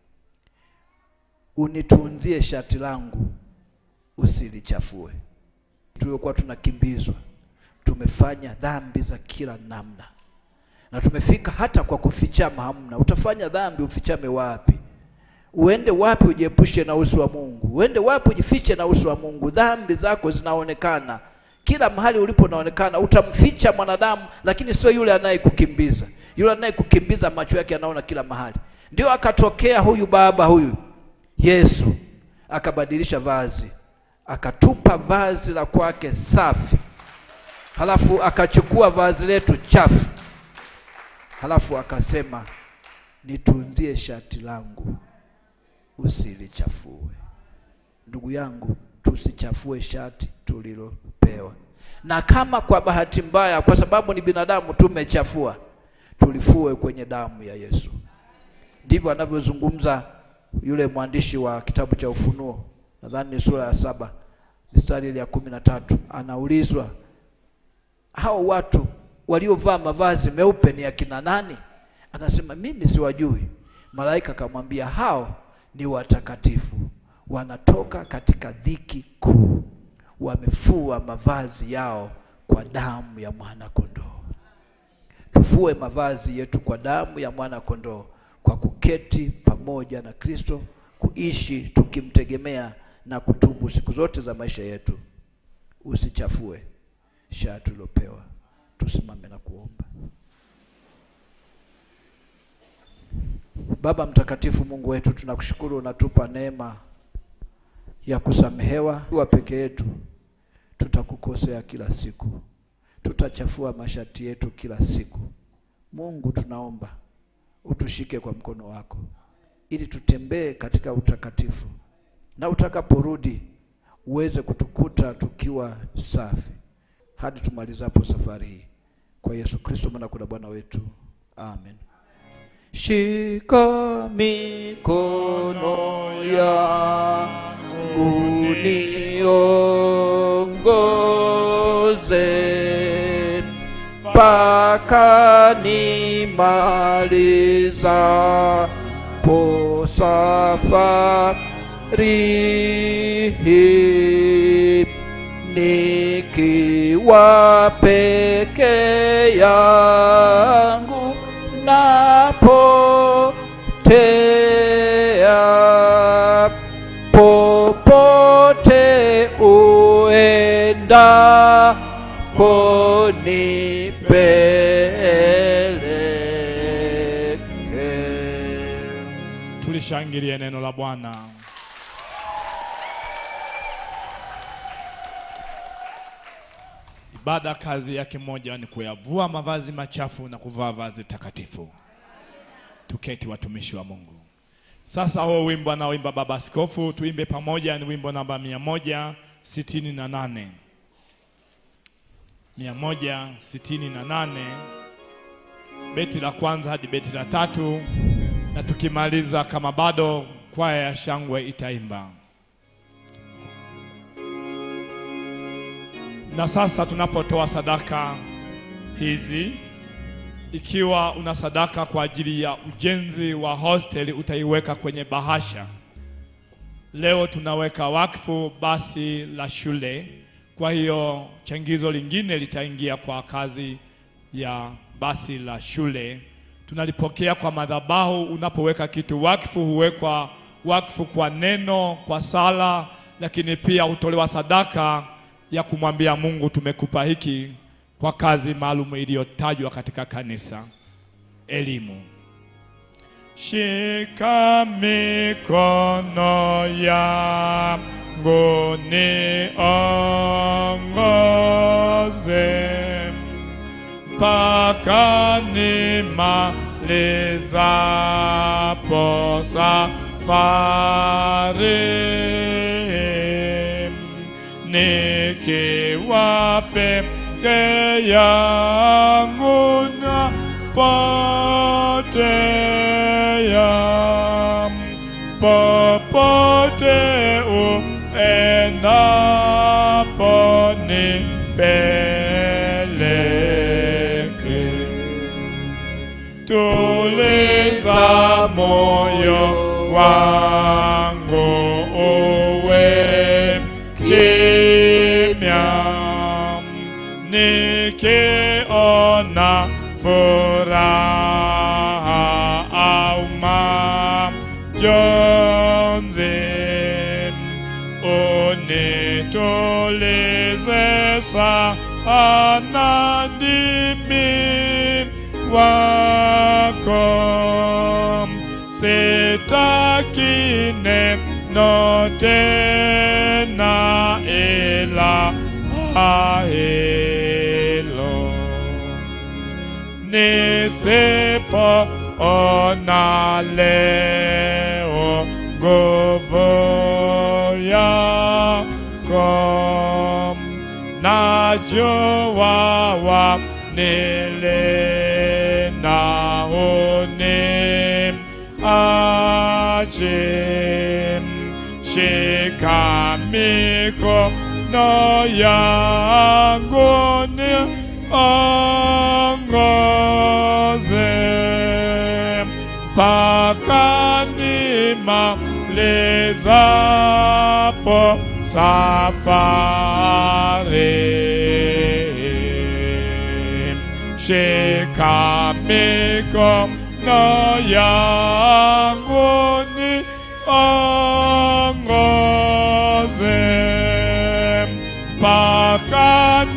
unitunzie shati langu usilichafue. Tuliokuwa tunakimbizwa, tumefanya dhambi za kila namna na tumefika hata kwa kufichama hamna. Utafanya dhambi ufichame wapi? Uende wapi ujiepushe na uso wa Mungu? Uende wapi ujifiche na uso wa Mungu? Dhambi zako zinaonekana kila mahali ulipo, unaonekana. Utamficha mwanadamu, lakini sio yule anayekukimbiza. Yule anayekukimbiza macho yake anaona kila mahali. Ndio akatokea huyu baba huyu Yesu, akabadilisha vazi, akatupa vazi la kwake safi, halafu akachukua vazi letu chafu halafu akasema nitunzie shati langu usilichafue. Ndugu yangu, tusichafue shati tulilopewa, na kama kwa bahati mbaya, kwa sababu ni binadamu, tumechafua, tulifue kwenye damu ya Yesu. Ndivyo anavyozungumza yule mwandishi wa kitabu cha Ufunuo, nadhani ni sura ya saba mstari ile ya kumi na tatu. Anaulizwa hao watu waliovaa mavazi meupe ni akina nani? Anasema mimi siwajui. Malaika akamwambia hao ni watakatifu, wanatoka katika dhiki kuu, wamefua mavazi yao kwa damu ya mwana kondoo. tufue mavazi yetu kwa damu ya mwana kondoo, kwa kuketi pamoja na Kristo, kuishi tukimtegemea na kutubu siku zote za maisha yetu. Usichafue shati tulilopewa. Tusimame na kuomba. Baba mtakatifu, Mungu wetu, tunakushukuru unatupa neema ya kusamehewa. Wa peke yetu tutakukosea kila siku, tutachafua mashati yetu kila siku. Mungu, tunaomba utushike kwa mkono wako, ili tutembee katika utakatifu, na utakaporudi uweze kutukuta tukiwa safi hadi tumalizapo safari hii. Kwa Yesu Kristo mwana kuna Bwana wetu, amen. Shika mikono yangu niongoze mpaka nimalizapo safari hii nikiwa peke yangu napotea popote uendako nipeleke. Tulishangilie neno la Bwana. Ibada kazi yake moja ni kuyavua mavazi machafu na kuvaa vazi takatifu. Tuketi watumishi wa Mungu. Sasa huo wimbo anaoimba baba askofu tuimbe pamoja, ni wimbo namba mia moja sitini na nane mia moja sitini na nane beti la kwanza hadi beti la tatu, na tukimaliza kama bado kwaya ya shangwe itaimba. Na sasa tunapotoa sadaka hizi, ikiwa una sadaka kwa ajili ya ujenzi wa hosteli utaiweka kwenye bahasha. Leo tunaweka wakfu basi la shule, kwa hiyo changizo lingine litaingia kwa kazi ya basi la shule. Tunalipokea kwa madhabahu. Unapoweka kitu wakfu, huwekwa wakfu kwa neno, kwa sala, lakini pia hutolewa sadaka ya kumwambia Mungu, tumekupa hiki kwa kazi maalum iliyotajwa katika kanisa. Elimu. Shika mikono yangu niongoze mpaka nimalizapo safari nikiwa peke yangu napotea popote uendapo nipeleke tuliza moyo wangu uwe kimya nikiona furaha au majonzi unitulize sana ndimi wako sitaki neno tena ila hilo nisipoona leo nguvu yako najua wanilinda uniache shika mikono yangu niongoze mpaka nimalizapo safari shika shika mikono yangu niongoze mpaka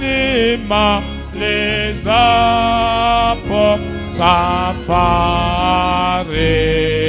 nimalizapo safari.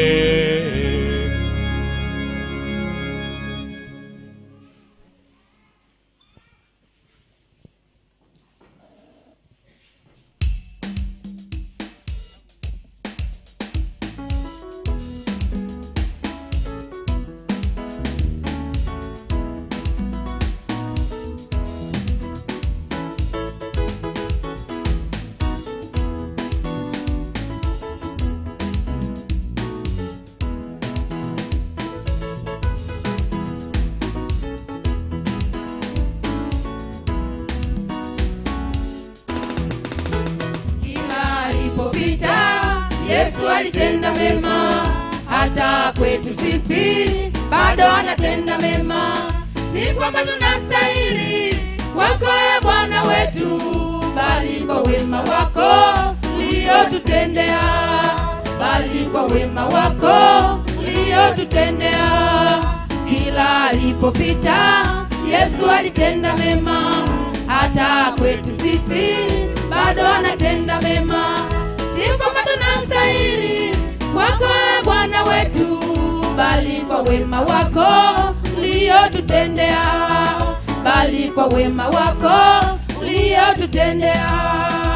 Kila alipopita Yesu alitenda mema, hata kwetu sisi bado anatenda mema. Si kwamba tunastahili kwako e Bwana wetu, bali kwa wema wako uliotutendea, bali kwa wema wako uliotutendea. Kila alipopita Yesu alitenda mema, hata kwetu sisi bado anatenda mema. Si kwamba tunastahili kwako e Bwana wetu, bali kwa wema wako uliotutendea, bali kwa wema wako uliotutendea.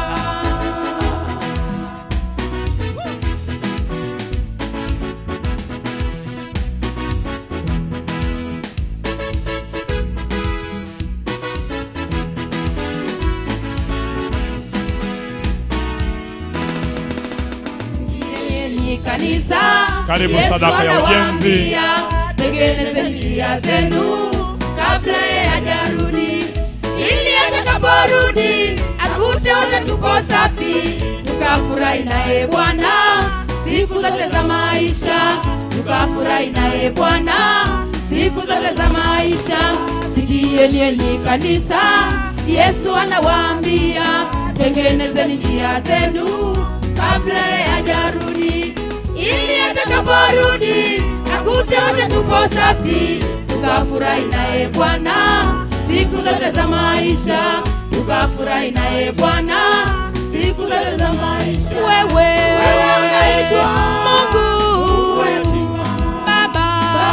Sikieni kanisa, Karibu Yesu sadaka ya ujenzi. anawaambia, tengenezeni njia zenu kabla yeye hajarudi, ili atakaporudi akute wote tuko safi, tukafurahi naye Bwana siku zote za maisha, tukafurahi naye Bwana siku zote za maisha. Sikieni enyi kanisa, Yesu anawaambia, tengenezeni njia zenu kabla yeye hajarudi, ili atakaporudi akute wote tuko safi, tukafurahi naye Bwana siku zote za maisha, tukafurahi naye Bwana siku zote za maisha. Wewe Wewe unaitwa Mungu Baba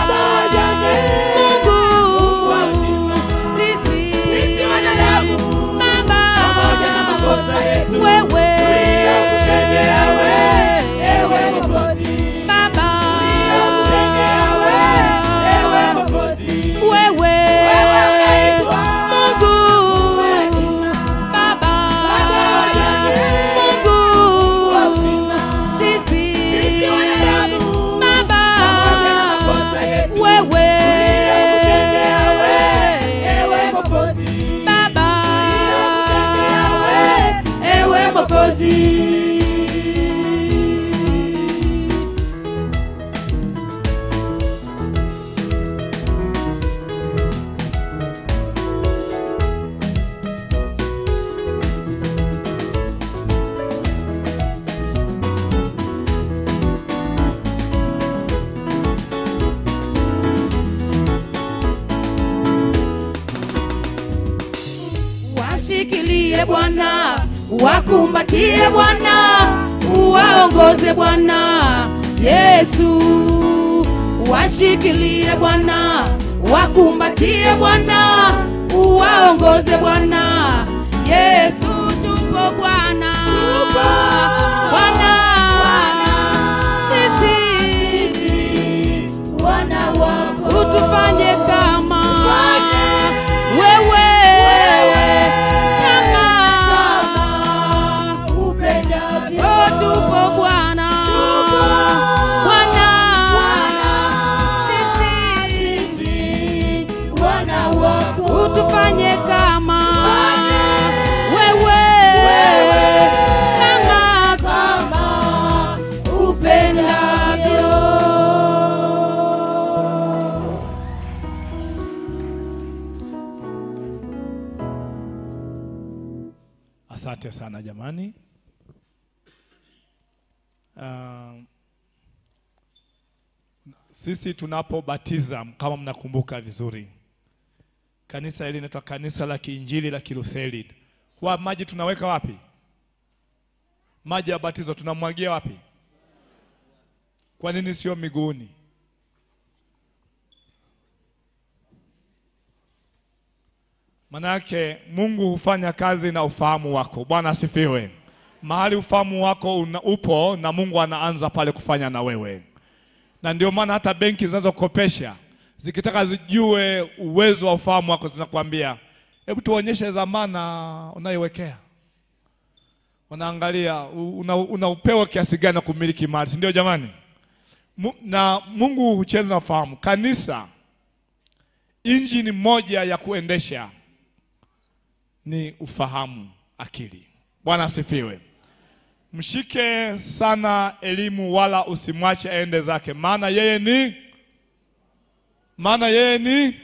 Mungu sisi Sisi wanadamu Baba pamoja na makosa yetu wewe tuliyokutendea wewe, ewe Mwokozi. Baba Tuliyokutendea wewe, ewe Mwokozi. wewe Wewe unaitwa Mungu Baba Mungu sisi Sisi wanadamu Baba pamoja na makosa yetu wewe tuliyokutendea wewe, ewe Mwokozi. Baba Tuliyokutendea wewe, ewe Mwokozi. Washikilie Bwana, wakumbatie Bwana, uwaongoze Bwana Yesu. Washikilie Bwana, wakumbatie Bwana, uwaongoze Bwana Yesu. Tupo Bwana, Bwana sisi wana wako utufanye kama wewe kama upendavyo oh, tupo Bwana Bwana sisi wana wako utufanye kama wewe kama kama upendavyo Asante sana jamani. Uh, sisi tunapobatiza kama mnakumbuka vizuri, kanisa hili linaitwa kanisa la kiinjili la Kilutheri. Huwa maji tunaweka wapi? Maji ya batizo tunamwagia wapi? Kwa nini sio miguuni? Manake Mungu hufanya kazi na ufahamu wako. Bwana asifiwe. Mahali ufahamu wako una, upo na Mungu anaanza pale kufanya na wewe, na ndio maana hata benki zinazokopesha zikitaka zijue uwezo wa ufahamu wako zinakwambia, hebu tuonyeshe dhamana unayowekea. Wanaangalia una, una upewa kiasi gani na kumiliki mali, si ndio jamani? Mu, na Mungu hucheza na ufahamu. Kanisa, injini moja ya kuendesha ni ufahamu, akili. Bwana asifiwe. Mshike sana elimu, wala usimwache aende zake, maana yeye ni maana yeye ni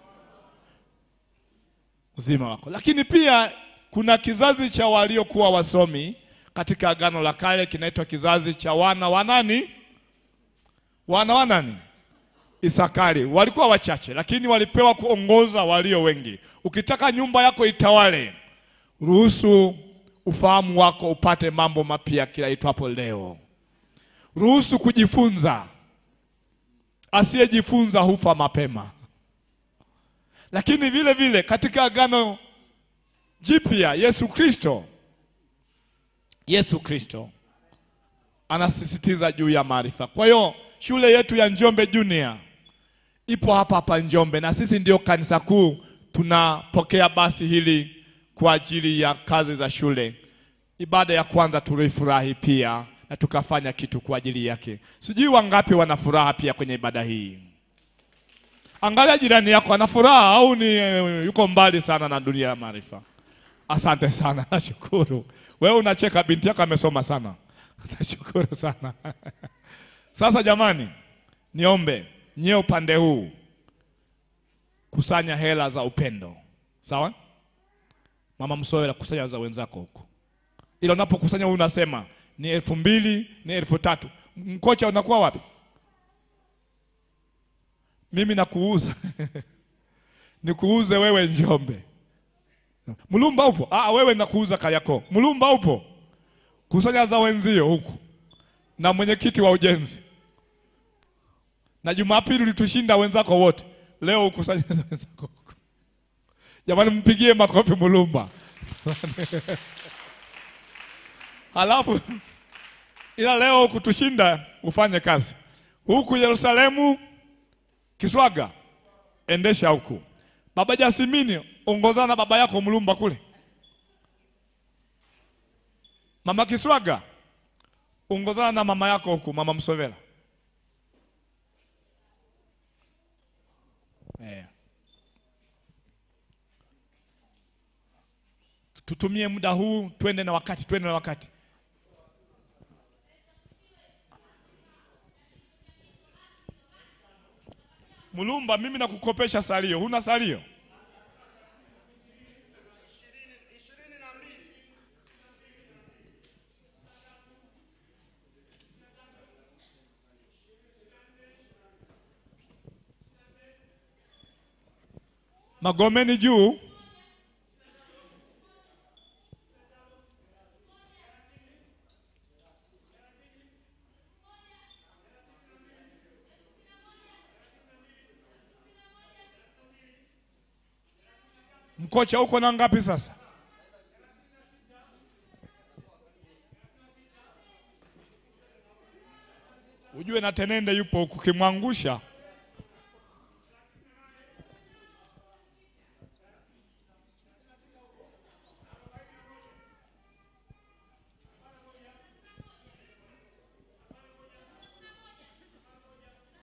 uzima wako. Lakini pia kuna kizazi cha waliokuwa wasomi katika Agano la Kale, kinaitwa kizazi cha wana wa nani? Wana wa nani? Isakari. Walikuwa wachache, lakini walipewa kuongoza walio wengi. Ukitaka nyumba yako itawale, ruhusu ufahamu wako upate mambo mapya kila itwapo leo. Ruhusu kujifunza. Asiyejifunza hufa mapema. Lakini vile vile katika agano jipya, Yesu Kristo, Yesu Kristo anasisitiza juu ya maarifa. Kwa hiyo shule yetu ya Njombe Junior ipo hapa hapa Njombe, na sisi ndio kanisa kuu tunapokea basi hili kwa ajili ya kazi za shule. Ibada ya kwanza tulifurahi pia na tukafanya kitu kwa ajili yake. Sijui wangapi wana furaha pia kwenye ibada hii. Angalia jirani yako, ana furaha au ni eh, yuko mbali sana na dunia ya maarifa? Asante sana, nashukuru. Wewe unacheka, binti yako amesoma sana. Nashukuru sana. Sasa jamani, niombe nyie upande huu kusanya hela za upendo, sawa? Mama Msowela, kusanya za wenzako huko, ila unapokusanya wewe unasema ni elfu mbili ni elfu tatu Mkocha unakuwa wapi? Mimi nakuuza nikuuze wewe Njombe. Mulumba upo? Ah, wewe nakuuza Kariakoo. Mulumba upo? Kusanya za wenzio huku na mwenyekiti wa ujenzi, na Jumapili ulitushinda wenzako wote, leo ukusanya za wenzako huku. Jamani, mpigie makofi Mulumba. Halafu ila leo kutushinda ufanye kazi huku Yerusalemu, Kiswaga, endesha huku. Baba Jasimini, ongozana na baba yako Mulumba kule. Mama Kiswaga, ongozana na mama yako huku, mama Msovela. Eh. Tutumie muda huu, twende na wakati, twende na wakati. Mulumba, mimi nakukopesha salio. Huna salio? Magomeni juu. Mkocha uko na ngapi sasa? Ujue na Tenende yupo huku, ukimwangusha